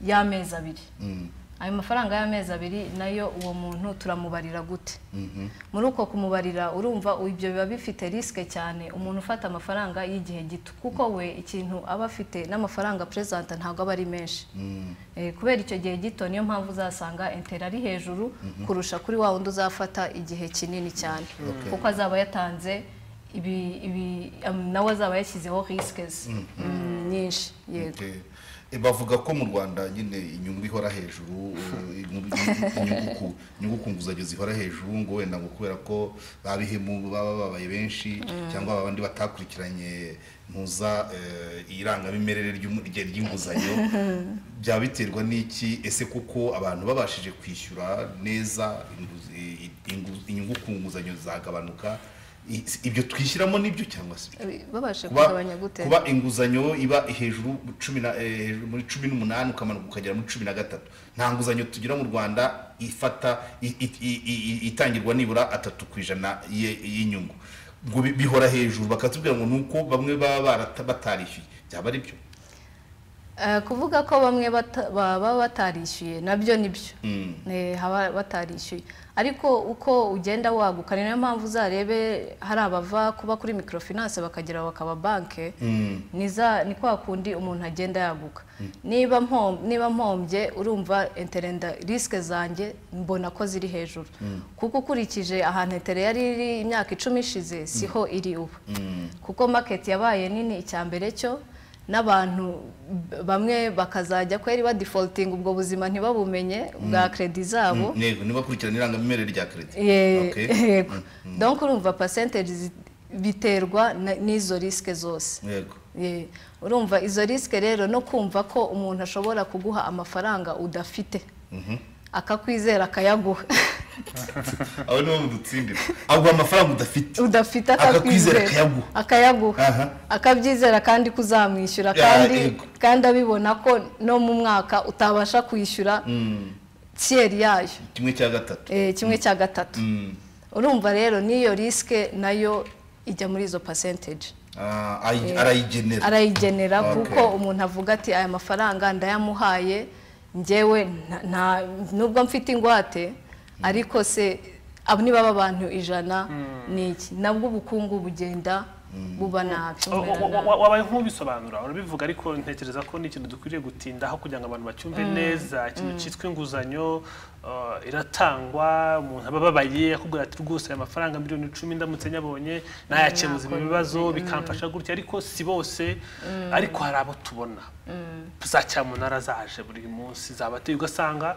y'amezi abiri ayo mafaranga y'amezi abiri nayo uwo muntu turamubarira gute muri uko kumubarira urumva ibyo biba bifite risike cyane umuntu ufata amafaranga y'igihe gito kuko we ikintu aba afite n'amafaranga perezida ntabwo aba ari menshi Eh, kubera icyo gihe gito niyo mpamvu uzasanga entera ari hejuru Mhm. kurusha kuri wa wundi uzafata igihe kinini cyane Okay. kuko azaba yatanze ibi, ibi, am- nawe azaba yashyizeho risikes Mhm. nyinshi yego Okay. Eh, bavuga ko mu rwanda nyine inyungu ihora hejuru eh, inyungu- inyungu ku- inyungu ku nguzanyo zihora hejuru ngo wenda ngo kubera ko babihemu baba babaye benshi Mm. cyangwa abandi batakurikiranye ntuza eh, irangamimerere ry'umu- rye- ry'inguzanyo byaba biterwa n'iki ese kuko abantu babashije kwishyura neza inguzi- i- ingu- inyungu ku nguzanyo zagabanuka I- ibyo twishyiramo nibyo cyangwa se Eh, babasha Kuba- kugabanya gute kuba inguzanyo iba hejuru cumi na- eh, hejuru muri cumi n'umunani ukamanuka ukagera muri cumi na gatatu nta nguzanyo tugira mu rwanda ifata i- i- i- i- itangirwa nibura atatu ku ijana y'i- y'inyungu ngo bi- bihora hejuru bakatubwira ngo ni uko bamwe baba barata- batarishyuye byaba ari byo Eh, kuvuga ko bamwe bata- baba batarishyuye nabyo nibyo Mm. Eh, haba batarishyuye ariko uko ugenda waguka ni nayo mpamvu uzarebe hari abava kuba kuri microfinance bakagera bakaba banke Mm. niza ni kwa kundi umuntu agenda yaguka Mm. niba mpom- niba mpombye urumva interenda risike zanjye mbona ko ziri hejuru Mm. kuko ukurikije ahantu etere yari iri imyaka icumi ishize siho iri ubu kuko market yabaye nini icya mbere cyo n'abantu b- bamwe bakazajya kweri ba defaulting ubwo buzima ntibabumenye bwa credit zabo Mm, yego ntibakurikirane irangamimerere rya keredi Ye- Okay. yego donc urumva percentage zi- biterwa na- n'izo risike zose yego Ye. urumva izo risike rero no kumva ko umuntu ashobora kuguha amafaranga udafite Mhm. akakwizera akayaguha abo nibo mudutsindira aguha amafaranga udafite udafite Akakwizera akakwizera akayaguha. akayaguha Aha. akabyizera kandi kuzamwishyura Ya, kandi yego. kandi abibona ko no mu mwaka utabasha kwishyura Mm, tiyeri yayo kimwe cya gatatu Eh, kimwe cya gatatu Mm. urumva rero n'iyo risike nayo ijya muri izo percentage Ah, ayi- Eh, arayigenera arayigenera Okay. kuko umuntu avuga ati aya mafaranga ndayamuhaye njyewe nta- nta- nubwo mfite ingwate ariko se abo niba baba abantu ijana ni iki nabwo ubukungu bugenda buba nabi Wa- bumera wa- wa- nabi. wa- wabaye nk'ubisobanura urabivuga ariko ntekereza ko ni ikintu dukwiriye gutindaho kugira ngo abantu bacyumve Mm. neza ikintu Mm. cyitwa inguzanyo uh, iratangwa umuntu aba ababaye akubwira ati rwose aya mafaranga miliyoni icumi ndamutse nyabonye nayakemuza ibi Nakora bibazo ibi, mm. bikamfasha gutya ariko si bose Mm. ariko hari abo tubona Mm. za cyamunara zaje buri munsi zabateye ugasanga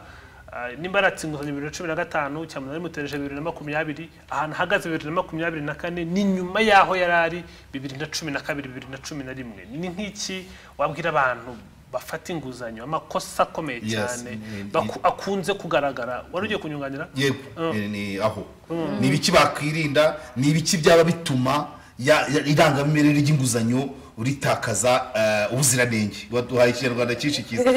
uh, nimba yaratse inguzanyo bibiri na cumi na gatanu cyamunara imutereje bibiri na makumyabiri ahantu ahagaze bibiri na makumyabiri na kane ni nyuma y'aho yari ari bibiri na cumi na kabiri bibiri na cumi na rimwe ni nk'iki wabwira abantu bafata inguzanyo amakosa akomeye Yes, cyane ni- baku- akunze kugaragara wari ugiye kunyunganira yego eh, ni aho Mm. ni ibiki bakwirinda ni ibiki byaba bituma ya- ya- irangamimerere ry'inguzanyo ritakaza eh, ubuziranenge waduhaye ikinyarwanda cyinshi cyiza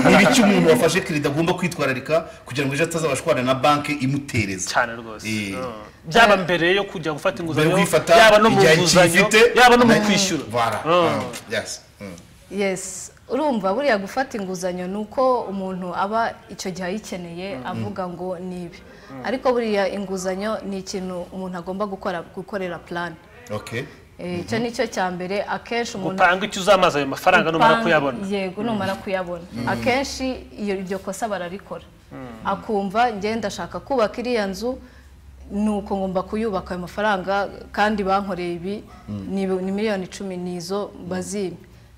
ni ibiki umuntu wafashe keredi agomba kwitwararika kugira ngo ejo atazabasha kubana na banki imutereza cyane rwose eh, byaba mbere yo kujya gufata mbere yo inguzanyo kwifata yaba no mu igihe nguzanyo kifite yaba no mu na- kwishyura Voilà. Mm. Mm. Yes. Mm. yes urumva buriya gufata inguzanyo ni uko umuntu aba icyo gihe ayikeneye avuga ngo ni ibi ariko buriya inguzanyo ni ikintu umuntu agomba gukora gukorera plan Okay. Eh, icyo ni cyo cya mbere akenshi umuntu gupanga icyo uzamaza ayo mafaranga numara Upanga- kuyabona yego numara kuyabona Mm. akenshi iyo iryo kosa bararikora Mm. akumva njye ndashaka kubaka iriya nzu nuko ngomba kuyubaka ayo mafaranga kandi bankoreye ibi Mm. ni ni miliyoni icumi nizo bazimye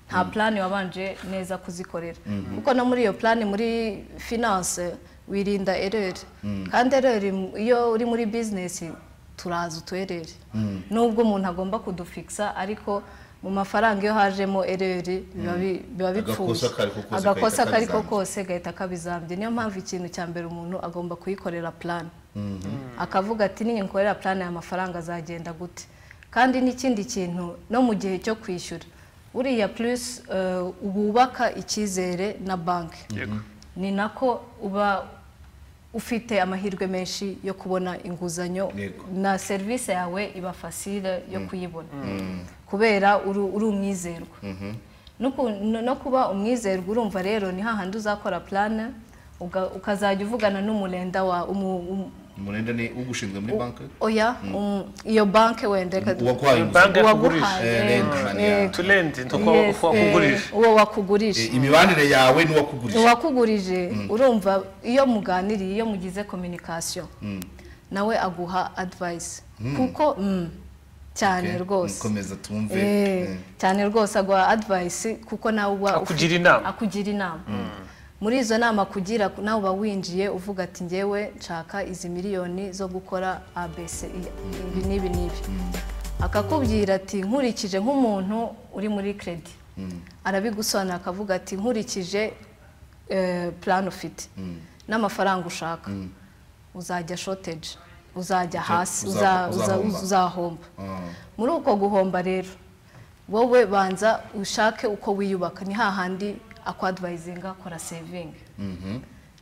nta plani wabanje neza kuzikorera Mhm. kuko no muri iyo plani muri finance wirinda ereri Mm. kandi ereri mu- iyo uri muri bizinesi turaza utuereri Mm. nubwo umuntu agomba kudufikisa ariko mu mafaranga iyo hajemo ereri biba bi- biba Mm. bipfuye Agakosa kariko kose agakosa gahita kariko kabizambya. kose gahita kabizambye niyo mpamvu ikintu cya mbere umuntu agomba kuyikorera plan Mhm. akavuga ati niyo nkorera plan aya mafaranga azagenda gute kandi n'ikindi kintu no mu gihe cyo kwishyura buriya plus eh, wubaka icyizere na banki Yego. ni nako uba ufite amahirwe menshi yo kubona inguzanyo Yego. na serivisi yawe iba fasire yo kuyibona Mm. kubera uru- uri umwizerwa Mhm. no ku- no- no kuba umwizerwa urumva rero ni hahandi uzakora plan uga- ukazajya uvugana n'umurenda wa umu- umu- umurenda ni ugushinzwe muri banki oya Mm. umu- iyo banki wenda reka- uwaguhaye Banki uwaguhaye, yakugurije. eh, eh, tulendi ni uko yes, uko wakugurije eh, uwo wakugurije imibanire yawe n'uwakugurije uwakugurije Mm. urumva iyo muganiriye iyo mugize communication nawe aguha advice Mm. kuko mm, cyane rwose komeza tumve Eh, Eh. cyane rwose aguha advice kuko nawe uba ufite- Akugira inama. akugira inama muri izo nama akugira nawe uba winjiye uvuga ati ngewe nshaka izi miliyoni zo gukora abc ibi n'ibi n'ibi akakubwira ati nkurikije nk'umuntu uri muri kredi arabigusobanura akavuga ati nkurikije eh, plan ufite n'amafaranga ushaka uzajya shortage uzajya hasi uza- uza- uza- uzahomba. uzahomba muri uko guhomba rero wowe banza ushake uko wiyubaka ni hahandi akwadvayizinga kora sevingi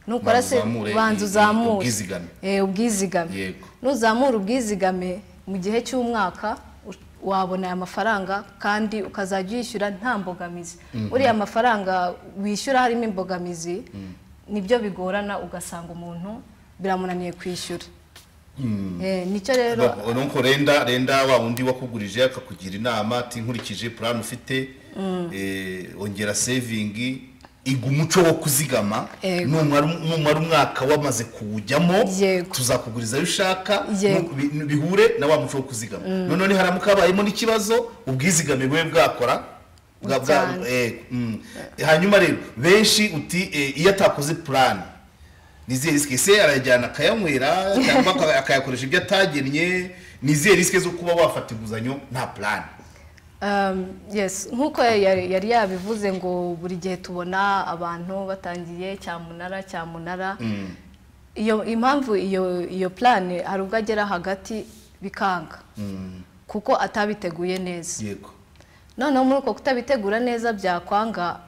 nukora Banza se uzamure banza i- uzamure ubwizigame. Eh, ubwizigame Yego. nuzamura ubwizigame mu gihe cy'umwaka u- wabona aya mafaranga kandi ukazajya uyishyura nta mbogamizi Mhm. uriya mafaranga wishyura harimo imbogamizi nibyo bigorana ugasanga umuntu biramunaniye kwishyura Mm. Eh, nicyo rero Ba- nuko renda renda wa wundi wakugurije akakugira inama ati nkurikije plan ufite Mm. eh, ongera saving iga umuco wo kuzigama Yego. numara numara umwaka wamaze kuwujyamo tuzakuguriza ayo ushaka Yego. nu- bi- bihure na wa muco wo kuzigama Mm. none niharamuka habayemo n'ikibazo ubwizigame bube bwakora bwa- bwa- Cyane. eh, mm. hanyuma rero benshi uti eh, iyo atakoze plan nizihe risike se arayajyana akayanywera cyangwa aka- akayakoresha ibyo atagennye nizihe risike zo kuba wafata inguzanyo nta plan Um, yes nk'uko yari yari yabivuze ngo buri gihe tubona abantu batangiye cyamunara cyamunara Mm. iyo impamvu iyo iyo plane hari ubwo agera hagati bikanga Mm. kuko atabiteguye neza yego noneho muri uko kutabitegura neza byakwanga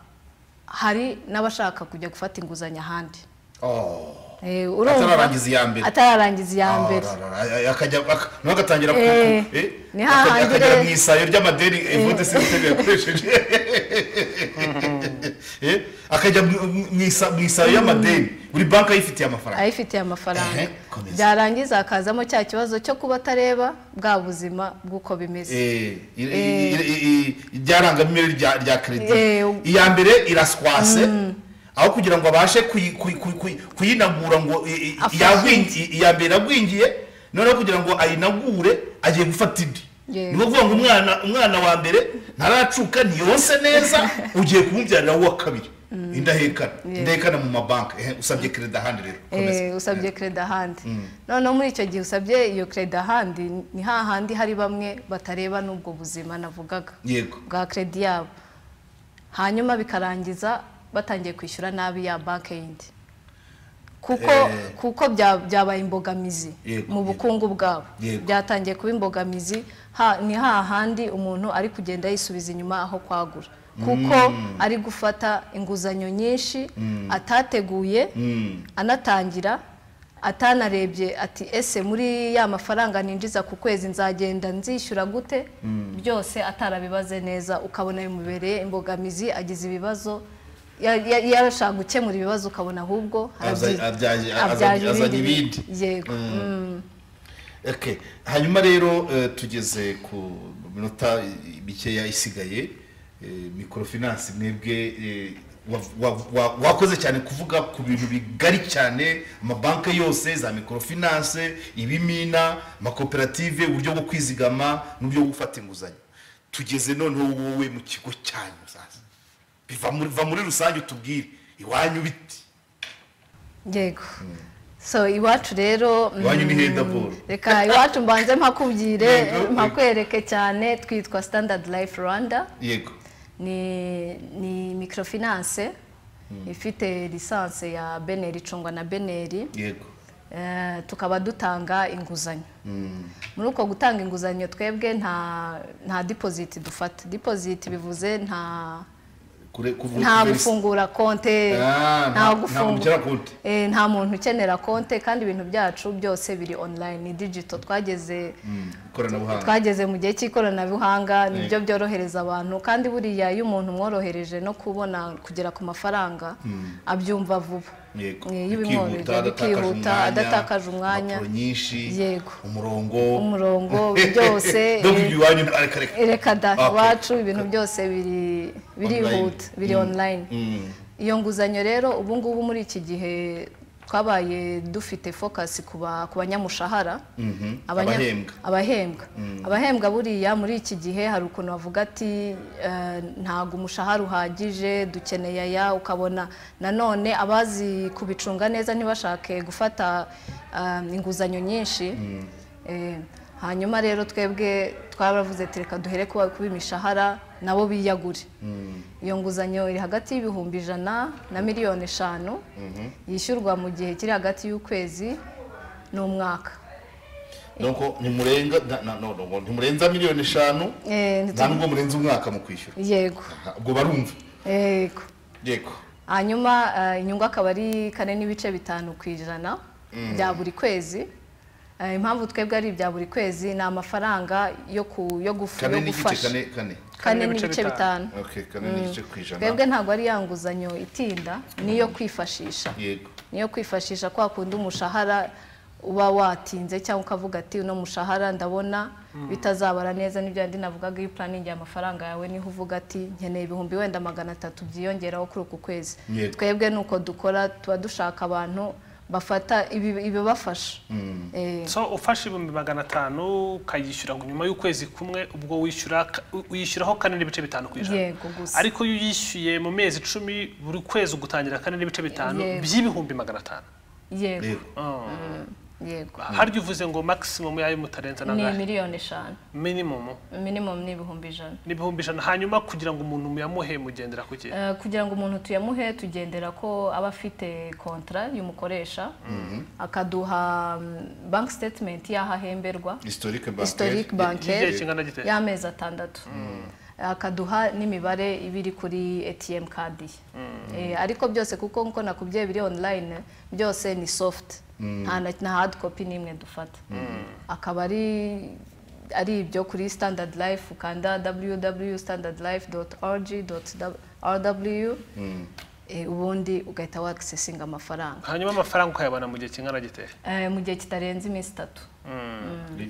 hari n'abashaka kujya gufata inguzanyo ahandi Oh. Eh, urumva- atararangiza iya mbere atararangiza iya Ah, mbere ra, ra, ra, akajya aka- nawe agatangira ku- Eh, ku- eh, ni akajya- hahandi akajya re- mu isayo ry'amadeni evode Eh. sisiteme yakoresheje Eh, akajya mu- mu- mu isa- mu isayo y'amadeni buri banki ayifitiye amafaranga ayifitiye amafaranga Ehe, komeza. byarangiza hakazamo cya kibazo cyo kuba atareba bwa buzima bw'uko bimeze Eh, i- i- Eh. i- i- i- ryarangamimerere rya rya credit Eh. iya mbere iraswase aho kugira ngo abashe kuyi- kuyi- kuyi- kuyi- kuyinagura ngo i- i- Afashe yagwingi- i- iya mbere iragwingiye noneho kugira ngo ayinagure agiye gufata indi Yego. ni ukuvuga ngo umwana umwana wa mbere ntaracuka ntiyonse neza ugiye kumubyarira uwa kabiri Mm. indahekana Yego. indahekana mu mabanki ehe, usabye credit ahandi rero komeza. Eh, usabye kredi ahandi Mm. noneho muri icyo gihe usabye iyo kredi ahandi ni hahandi hari bamwe batareba n'ubwo buzima navugaga yego bwa kredi yabo hanyuma bikarangiza batangiye kwishyura nabi ya banki yindi kuko Eh. kuko bya- byabaye imbogamizi Yego, mu bukungu bwabo Yego. byatangiye kuba imbogamizi ha- ni hahandi umuntu ari kugenda yisubiza inyuma aho kwagura kuko Mm. ari gufata inguzanyo nyinshi Mm. atateguye anatangira atanarebye ati ese muri ya mafaranga ninjiza ku kwezi nzagenda nzishyura gute Mm. byose atarabibaze neza ukabona bimubereye imbogamizi agize ibibazo ya- ya- yarashaka gukemura ibibazo ukabona ahubwo Abza- abyaje- abyaje azanye azanye ibindi ibindi yego Mm. mm. Okay. hanyuma rero eh, tugeze ku minota mikeya isigaye eh, microfinance mwebwe eh, wa- wa- wa- wakoze cyane kuvuga ku bintu bigari cyane amabanki yose za microfinance ibimina amakoperative uburyo bwo kwizigama n'uburyo bwo gufata inguzanyo tugeze noneho wowe mu kigo cyanyu sasa biva muri- va muri rusange utubwire iwanyu biti yego so iwacu rero mm, iwanyu ni hedaboro reka iwacu mbanze mpakubwire Yego. mpakwereke cyane twitwa standard life rwanda yego ni ni microfinance ifite lisanse ya beneri icungwa na beneri yego Eh, tukaba dutanga inguzanyo Mm. muri uko gutanga inguzanyo twebwe nta nta deposit dufata deposit bivuze nta Kure- kuvu- nta kuverisi- gufungura konte Ah, nta- nta ntabwo ukenera gufungura konti. Eh, nta muntu ukenera konte kandi ibintu byacu byose biri online ni digital twageze Mm, ikoranabuhanga twageze mu gihe cy'ikoranabuhanga nibyo Yego. byorohereza abantu kandi buriya iyo umuntu umworohereje no kubona kugera ku mafaranga Mm. abyumva vuba yego Eh, y'ibimworohera bikihuta adatakaje umwanya impapuro nyinshi yego umurongo umurongo byose no eh, kujya iwanyu areka reka reka da Okay. iwacu ibintu byose biri- birihuta biri Mm. online Mm. iyo nguzanyo rero ubu ngubu muri iki gihe twabaye dufite focus ku ba- ku banyamushahara Mhm. abanya- abahembwa abahembwa Mm. abahembwa buriya muri iki gihe hari ukuntu bavuga ati eh, ntabwo umushahara uhagije dukeneye aya ukabona nanone abazi kubicunga neza ntibashake gufata eh, inguzanyo nyinshi Eh, hanyuma rero twebwe twaravuze ati reka duhere kuba- kuba imishahara nabo biyagure iyo nguzanyo iri hagati y'ibihumbi ijana na miliyoni eshanu yishyurwa mu gihe kiri hagati y'ukwezi n'umwaka donc ntimurenga na- na- no, no, ntimurenza miliyoni eshanu Eh, nti- nta nubwo murenza umwaka mu kwishyura yego Aha, ubwo barumva yego yego hanyuma eh, inyungu akaba ari kane n'ibice bitanu ku ijana Mm. bya buri kwezi Eh, impamvu twebwe ari ibya buri kwezi ni amafaranga yo ku- yo gufu- kane yo n'igice gufasha kane kane Kane n'ibice bitanu okay kane Mm. n'igice ku ijana twebwe ntabwo ari ya nguzanyo itinda niyo kwifashisha yego niyo kwifashisha kwa kundi umushahara uba watinze cyangwa ukavuga ati uno mushahara ndabona Mm. bitazabara neza nibyo yandi navugaga iyo puraningi y'amafaranga yawe niho uvuga ati nkeneye ibihumbi wenda magana atatu byiyongeraho kuri uku kwezi Yego. twebwe ni uko dukora tuba dushaka abantu bafata ibi- ibibafasha Eh, so ufashe ibihumbi magana atanu ukayishyura ngo nyuma y'ukwezi kumwe ubwo wishyura ka- u- uyishyuraho kane n'ibice bitanu ku ijana yego gusa ariko iyo uyishyuye mu mezi icumi buri kwezi ugutangira kane n'ibice bitanu Yego. by'ibihumbi magana atanu yego Oh. yego harya uvuze ngo maximum yayo mutarenza ni nangahe miliyoni eshanu minimum minimum ni ibihumbi ijana ni ibihumbi ijana hanyuma kugira ngo umuntu muyamuhe mugendera ku gihe Eh, kugira ngo umuntu tuyamuhe tugendera ko aba afite kontra y'umukoresha akaduha mm, bank statement y'aho ahemberwa historique historic y'igihe bancaire kingana gite y'amezi atandatu akaduha n'imibare iba iri kuri atm card ye Eh, ariko byose kuko nkuko nakubwiye biri online byose ni soft Mm. nta na- nta hard copy n'imwe dufata akaba ari ari ibyo kuri standard life ukanda www.standardlife.org.rw eh, ubundi ugahita wakisesinga amafaranga hanyuma amafaranga ukayabona mu gihe kingana gite Eh, mu gihe kitarenze iminsi itatu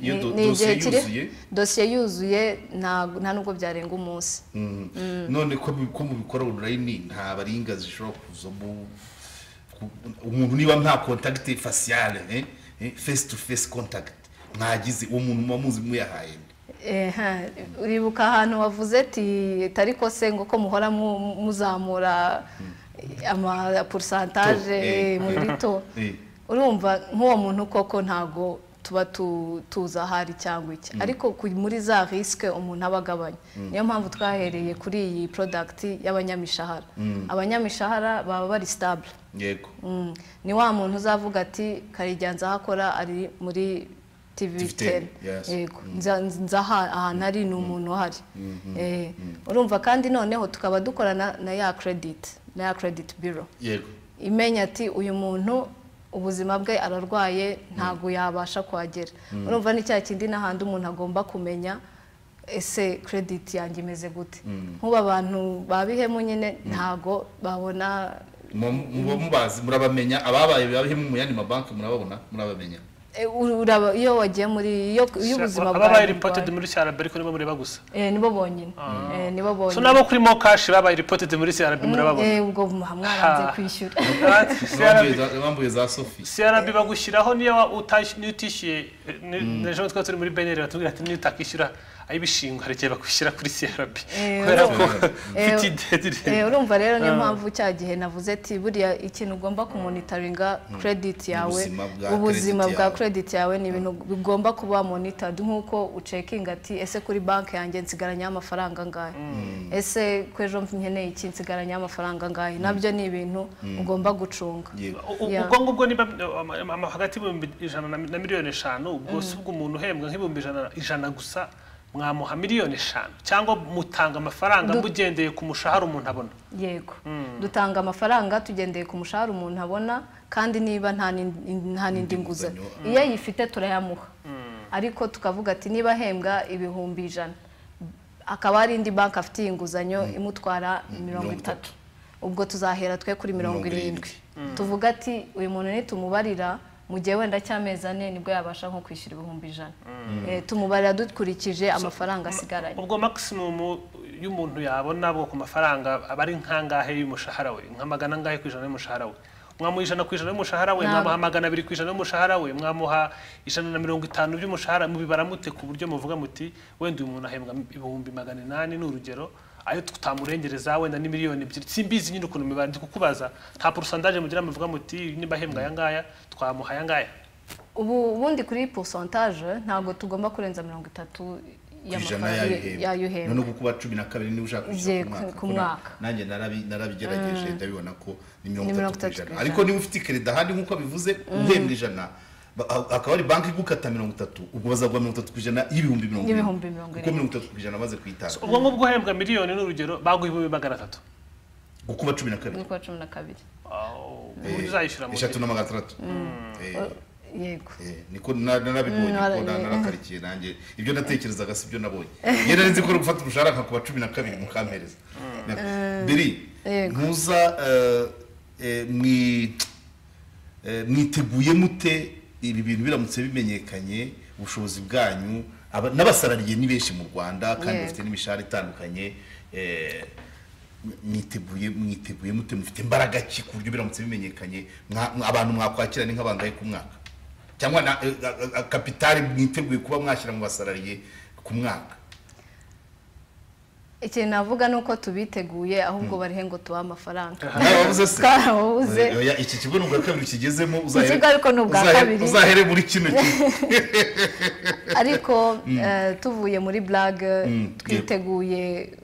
Iyo Ni- do- ni dosiye igihe kiri- yuzuye? dosiye yuzuye nta- nta nubwo byarenga umunsi Mm. Mm. none ko mu- ko mubikora online nta baringa zishobora kuzamo ku- umuntu niba nta contact facial eh, eh, face to face contact mwagize uwo muntu muba muzi muyahaye nde? Eh, ha, uribuka ahantu wavuze ati tariko se ngo ko muhora mu- muzamura To, amaporusantaje eh. muri to Eh. urumva nk'uwo muntu koko ntago tuba tu- tuzi ahari cyangwa iki Mm. ariko ku- muri za risike umuntu aba agabanya Mm. niyo mpamvu twahereye kuri iyi porodagiti y'abanyamishahara Mm. abanyamishahara baba bari sitabure yego Mm. ni wa muntu uzavuga ati karigenza aho akora ari muri tv TV10, teni yes. yego Nza- nza aha- ahantu ari ni umuntu uhari Mhm. Eh, urumva kandi noneho tukaba dukorana na ya krediti na ya krediti biro yego imenya ati uyu muntu ubuzima bwe ararwaye ntabwo yabasha kuhagera Mm. urumva ni cya kindi n'ahandi umuntu agomba kumenya ese krediti yanjye imeze gute Mm. nk'ubu abantu babihemu nyine ntabwo babona muba muba mubazi murabamenya ababaye babihemu mu yandi mabanki murababona murabamenya Eh, uru- uraba- iyo wagiye muri iyo iyo ubuzima Aba babaye burwaye. reported muri crb ariko nibo mureba gusa Eh, nibo bonyine Eh, nibo so bonyine nabo kuri mokashi babaye reported muri crb Mm, murababona eh, ubwo mwaranze Ha. kwishyura crb bambuye za sophie crb bagushyiraho niyo utash- niyo utishyuye eh, ni- na ejo twari turi muri beneri batubwira ati niyo utakishyura ay'ibishingwa hari igihe bagushyira kuri crb Eh, kubera ko eh, ufite idedire Eh, urumva rero niyo Ah. mpamvu cya gihe navuze ati buriya ikintu ugomba kumonitaringa krediti yawe Ubuzima bwa ubuzima credit bwa yawe. krediti yawe ni ibintu bigomba kuba monitored nk'uko ucekinga ati ese kuri banki yanjye nsigaranyaho amafaranga angahe Mm. ese ko ejo nkeneye iki nsigaranyaho amafaranga angahe nabyo ni ibintu Mm. ugomba gucunga U- Yeah. ubwo ngubwo niba ama- ama- ama- hagati y'ibihumbi ijana na na miliyoni eshanu ubwo si ubwo umuntu uhembwa nk'ibihumbi ijana- ijana gusa mwamuha miliyoni eshanu cyangwa mutanga amafaranga Du- mugendeye ku mushahara umuntu abona yego dutanga amafaranga tugendeye ku mushahara umuntu abona kandi niba nta n'indi- nta n'indi nguzanyo nguzanyo. iyo ayifite turayamuha ariko tukavuga ati niba ahembwa ibihumbi ijana akaba hari indi banki afitiye inguzanyo imutwara mirongo itatu ubwo tuzahera twe kuri mirongo irindwi tuvuga ati uyu muntu nitumubarira mu gihe wenda cy'amezi ane nibwo yabasha nko kwishyura ibihumbi ijana Eh, tumubarira dukurikije amafaranga asigaranye ubwo maximum y'umuntu yabona bwo ku mafaranga aba ari nkangahe y'umushahara we nka magana angahe ku ijana y'umushahara we mwamuha ijana ku ijana y'umushahara we Ntabwo. mwamuha magana abiri ku ijana y'umushahara we mwamuha ijana na mirongo itanu by'umushahara mubibara mute ku buryo muvuga muti wenda uyu muntu ahembwa ibihumbi magana inani ni urugero ayo tutamurengereza wenda ni miliyoni ebyiri simbizi nyine ukuntu mibara ndi kukubaza nta porosandaje mugira muvuga muti niba ahembwa aya ngaya twamuha aya ngaya ubu ubundi kuri pourcentage ntabwo tugomba kurenza mirongo itatu ijana y'amafaranga yayo yayuhembwa uhembwa noneho kuba cumi na kabiri niba ushaka Igiye kwishyura ku- ku kuko na- mwaka. nanjye narabi- narabigerageje Mm. ndabibona ko ni Ni mirongo mirongo itatu ku itatu ijana ku ariko ijana. niba ufite kereda ahandi nk'uko abivuze Mm. uhembwa ijana ba- a- akaba ari banki igukata mirongo itatu ubwo bazaguha mirongo itatu ku ijana y'ibihumbi mirongo Y'ibihumbi mirongo kuko irindwi. mirongo itatu ku ijana maze kuyitanga ubwo ngubwo uhembwa miliyoni ni urugero baguha ibihumbi magana atatu gukuba cumi na kabiri n'ukwa cumi na kabiri uburyo uzayishyura mu eshatu n'amagatandatu Eh, Mm. yego eh, niko na- narabibonye Mm, niko na- eh. narakarikiye nanjye ibyo natekerezaga si byo nabonye yari nzi ko uri gufata umushahara nkakuba cumi na kabiri mukampereza Mm. biri Yego. ntuza eh, eh, mwi- eh, mwiteguye mute ibi bintu biramutse bimenyekanye ubushobozi bwanyu aba- n'abasarariye ni benshi mu rwanda kandi Yego. bafite n'imishahara itandukanye eh, mwiteguye mwiteguye mute mufite imbaraga ki ku buryo biramutse bimenyekanye mwa- mwa- abantu mwakwakira ni nk'abangaye ku mwaka cyangwa na eh, a- a- kapitali mwiteguye kuba mwashyira mu basarariye ku mwaka ikintu navuga ni uko tubiteguye ahubwo barihe ngo tubahe amafaranga nawe wabuze se Twarabuze. Oya, iki kigo ni ubwa kabiri kigezemo Ikigo ariko ni ubwa uzahere- kabiri. uzahere muri kino kigo ariko Mm. eh, tuvuye muri blague Mm, twiteguye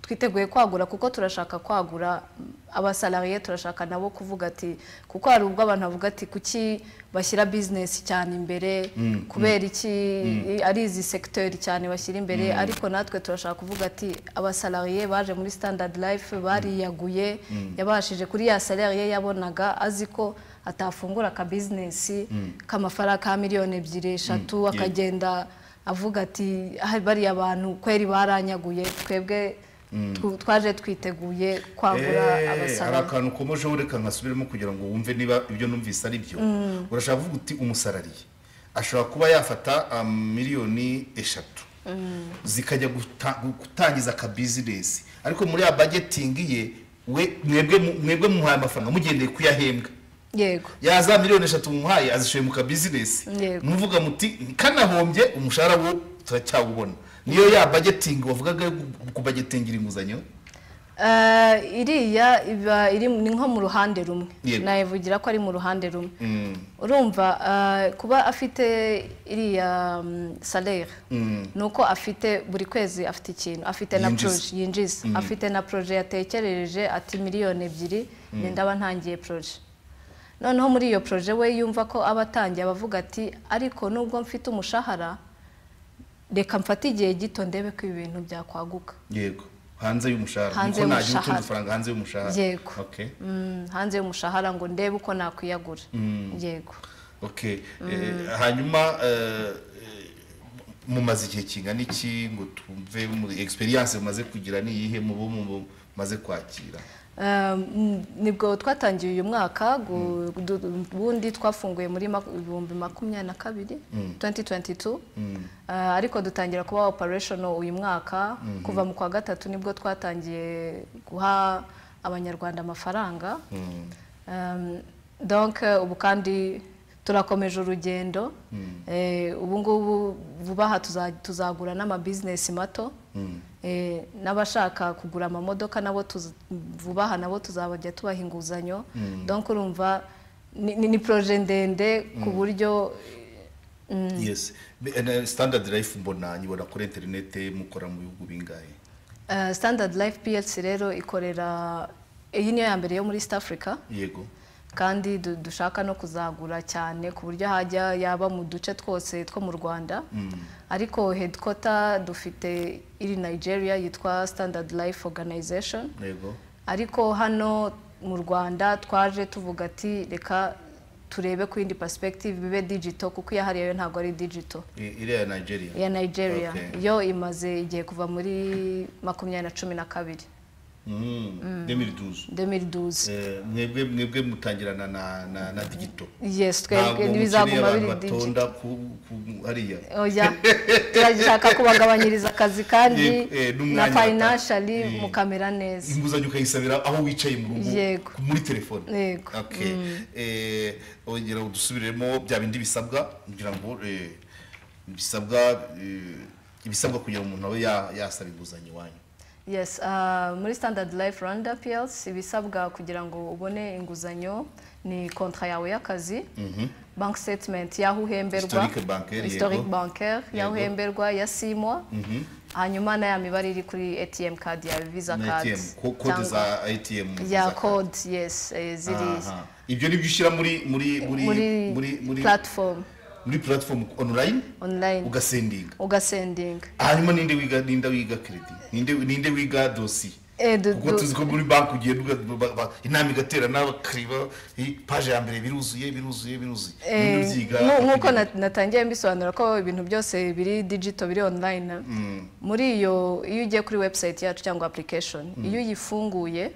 twiteguye kwagura kuko turashaka kwagura abasalariye turashaka nabo kuvuga ati kuko hari ubwo abantu bavuga ati kuki bashyira bizinesi cyane imbere Mm, kubera iki mm. ari izi sekiteri cyane bashyira imbere Mm. ariko natwe turashaka kuvuga ati abasalariye baje muri standard life bariyaguye Mm. yabashije kuri ya salariye yabonaga azi ko atafungura akabizinesi Mm. k'amafaranga ka miliyoni ebyiri Mm, eshatu ye- akagenda avuga ati "Ah, bariya bantu kweri baranyaguye twebwe Mm. tw- twaje twiteguye kwagura Eh, hari abasarara akantu ukomejeho reka nkasubiremo kugira ngo wumve niba ibyo numvise ari byo Mm. urashaka kuvuga uti umusalariye ashobora kuba yafata ah, miliyoni eshatu Mm. zikajya guta- gutangiza akabizinesi ariko muri ya bagetingi ye we mwebwe mu- mwebwe muhaye amafaranga mugendeye kuyahembwa yego ya za miliyoni eshatu mumuhaye azishoye mu kabizinesi Yego. muvuga muti kanahombye umushahara wo turacyawubona niyo ya bagetingi wavugaga yo kubagetingira inguzanyo Eh, iriya iba iri ni nko mu ruhande rumwe Yego. nayivugira ko ari mu ruhande rumwe Mm. urumva eh, kuba afite iriya salere Mm. ni uko afite buri kwezi afite ikintu afite na Yinjiza. poroje yinjiza Mm. afite na poroje yatekereje ati miliyoni ebyiri Mm. ngenda aba ntangiye poroje noneho muri iyo poroje we yumva ko aba atangiye abavuga ati ariko nubwo mfite umushahara reka mfate igihe gito ndebe ko ibi bintu byakwaguka yego hanze y'umushahara Hanze niko najya utunze y'umushahara. ifaranga hanze y'umushahara Yego. okay Mm, hanze y'umushahara ngo ndebe uko nakwiyagura Mm. yego okay Mm. Eh, hanyuma eh, eh, mumaze igihe kingana iki ngo tumve muri experience mumaze kugira niyihe mu bo mu- mumaze kwakira Um, nibwo twatangiye uyu mwaka gu- du- ubundi twafunguye muri maku- ibihumbi makumyabiri na kabiri Mm. 2022 Uh, ariko dutangira kuba operational uyu mwaka Mhm. kuva mu kwa gatatu nibwo twatangiye guha abanyarwanda amafaranga Um, donc eh, ubu kandi turakomeje urugendo Eh, ubu ngubu vuba aha tuza- tuzagura n'amabizinesi mato Eh, n'abashaka kugura amamodoka nabo tuza- vuba aha nabo tuzabajya tubaha inguzanyo Mm. donc urumva ni, ni, ni proje ndende ku Mm. buryo mm, yes Be- and, eh, standard life mbona nyibona kuri interinete mukora mu bihugu bingahe eh, standard life plc rero ikorera iyi niyo ya mbere yo muri east africa yego kandi du- dushaka no kuzagura cyane ku buryo hajya yaba mu duce twose two mu rwanda Mm. ariko headquarter dufite iri nigeria yitwa standard life organization yego ariko hano mu rwanda twaje tuvuga ati reka turebe ku yindi perspective bibe digital kuko iyahariye yo ntabwo ari digital I- iriya ya nigeria iya nigeria Okay. yo imaze igihe kuva muri makumyabiri na cumi na kabiri demiriduzu 2012 mwebwe mwebwe mutangirana na na na digito Yes, twebwe ntibizaguma biri digito. batonda ku ku- hariya oya turashaka kubagabanyiriza akazi kandi Yego, eh, n'umwanya na bata- financially Mm. mukamera neza inguzanyo ukayisabira aho wicaye mu rugo Yego. muri telefone Yego. Okay. Mm. Eh, ongera udusubiremo bya bindi bisabwa kugira ngo eh, bisabwa eh, ibisabwa kugira ngo umuntu abe ya- yasaba inguzanyo iwanyu yes ah, muri standard life rwanda plc ibisabwa kugira ngo ubone inguzanyo ni kontra yawe y'akazi bank statement y'aho uhemberwa Historique bancaire, yego. historic bancaire y'aho Yego. uhemberwa ya simwa Mhm. hanyuma na ya mibare iri kuri atm card yawe visa Na card ATM, ko- kode cyangwa- za atm ya code yes eh, ziri Aha. ibyo ni byo ushyira muri muri muri muri muri platform muri platform online online ugasendinga ugasendinga hanyuma ninde wiga ninde wiga credit ninde ninde wiga dossier Eh, do- kuko do- tuzi ko muri banki ugenda uga- ba- ba- inama igaterana bakariba i- paje ya mbere biruzuye biruzuye biruzuye Eh, Ibindi byiga nku- nk'uko na- natangiye mbisobanura ko ibintu byose biri digito biri online Mm. muri iyo iyo ugiye kuri website yacu cyangwa application Mm. iyo uyifunguye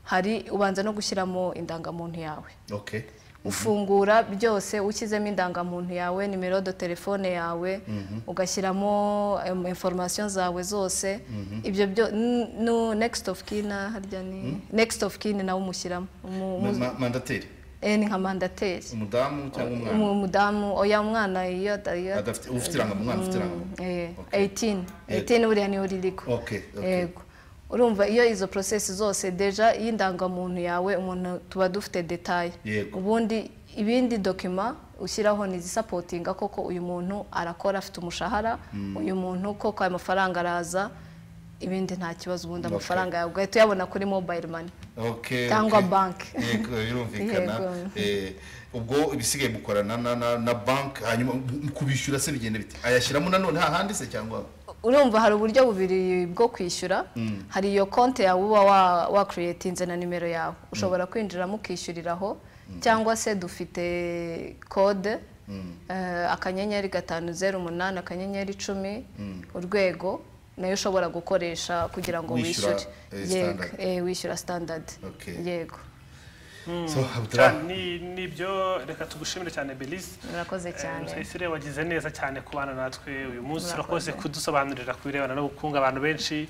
hari ubanza no gushyiramo indangamuntu yawe okay ufungura byose ushyizemo indangamuntu yawe nimero do telefone yawe Mhm. ugashyiramo em, information zawe zose Mhm. ibyo byo n- nu next of kin na harya ni Mm. next of kin nawe umushyiramo Umu- Ma- umu- ma- mandateri eh, ni nka mandateri umudamu cyangwa Umu- umwana umudamu oya umwana iyo da- iyo Adafite- ufite irangamuntu, umwana ufite Mm, irangamuntu. eh, 18 Yego. 18 buriya niyo ririko okay okay yego urumva iyo izo process zose deja y'indangamuntu yawe umuntu tuba dufite detaye yego ubundi ibindi dokima ushyiraho ni izisapotinga koko uyu muntu arakora afite umushahara Mm. uyu muntu koko ayo mafaranga araza ibindi nta kibazo ubundi Okay. amafaranga yawe ugahita uyabona kuri mobile money okay cyangwa okay. banki Yego, birumvikana Yego. Eh, ubwo ibisigaye mukorana na na na banki hanyuma mu- mu kubishyura se bigenda bite ayashyiramo nanone hahandi se cyangwa urumva hari uburyo bubiri bwo kwishyura Mm. hari iyo konti yawe uba wa- wa creatinze na nimero yawe ushobora kwinjiramo ukishyuriraho cyangwa se dufite kode Mm. eh, akanyenyeri gatanu zeru umunani akanyenyeri icumi Mm. urwego nayo ushobora gukoresha kugira ngo Wishyura, wishyure eh, yego standard. eh, wishyura standard Okay. yego So, Abdullah. Cyane, ni- nibyo reka tugushimire cyane belise murakoze cyane Sayisire wagize neza cyane kubana natwe uyu munsi Murakoze. urakoze kudusobanurira ku birebana n'ubukungu abantu benshi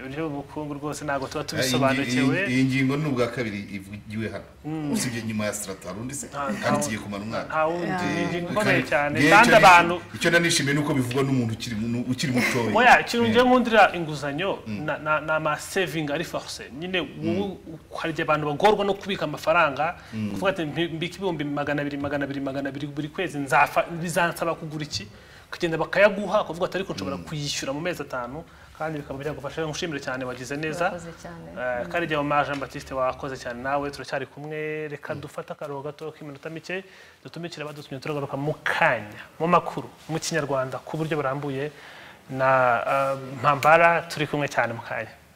uburyo ubukungu rwose ntabwo tuba Iyi- iyi- iyi tubisobanukiwe ngingo ni ubwa kabiri ivugiwe hano Mm. usibye nyuma ya sitara hari undi se Nta- nta- kandi tugiye kumara umwaka nta wundi. Iyi ngingo Eh, ikomeye kandi- cyane. ngewe Kandi icyo nari- abantu- icyo nanishimiye ni uko bivugwa n'umuntu ukiri mu- ukiri mutoya oya ikintu Eh, ngiye nkundira inguzanyo na- na- ni amasevingi ari foruse nyine wowe hari igihe abantu bagorwa no kubika amafaranga Mm. kuvuga ati "Mbi- mbika ibihumbi magana abiri magana abiri magana abiri buri kwezi nzapfa bizansaba kugura iki ukagenda bakayaguha ukavuga ati ariko nshobora kuyishyura mu mezi atanu kandi bikaba byagufasha ngushimire cyane wagize neza Murakoze cyane. Eh, kandi igihe umaje batiste wakoze cyane nawe turacyari kumwe reka dufate akaruhuko gato k'iminota mike dutumikire abadutumye turagaruka mu kanya mu makuru mu kinyarwanda ku buryo burambuye na eh, mpambara turi kumwe cyane mu kanya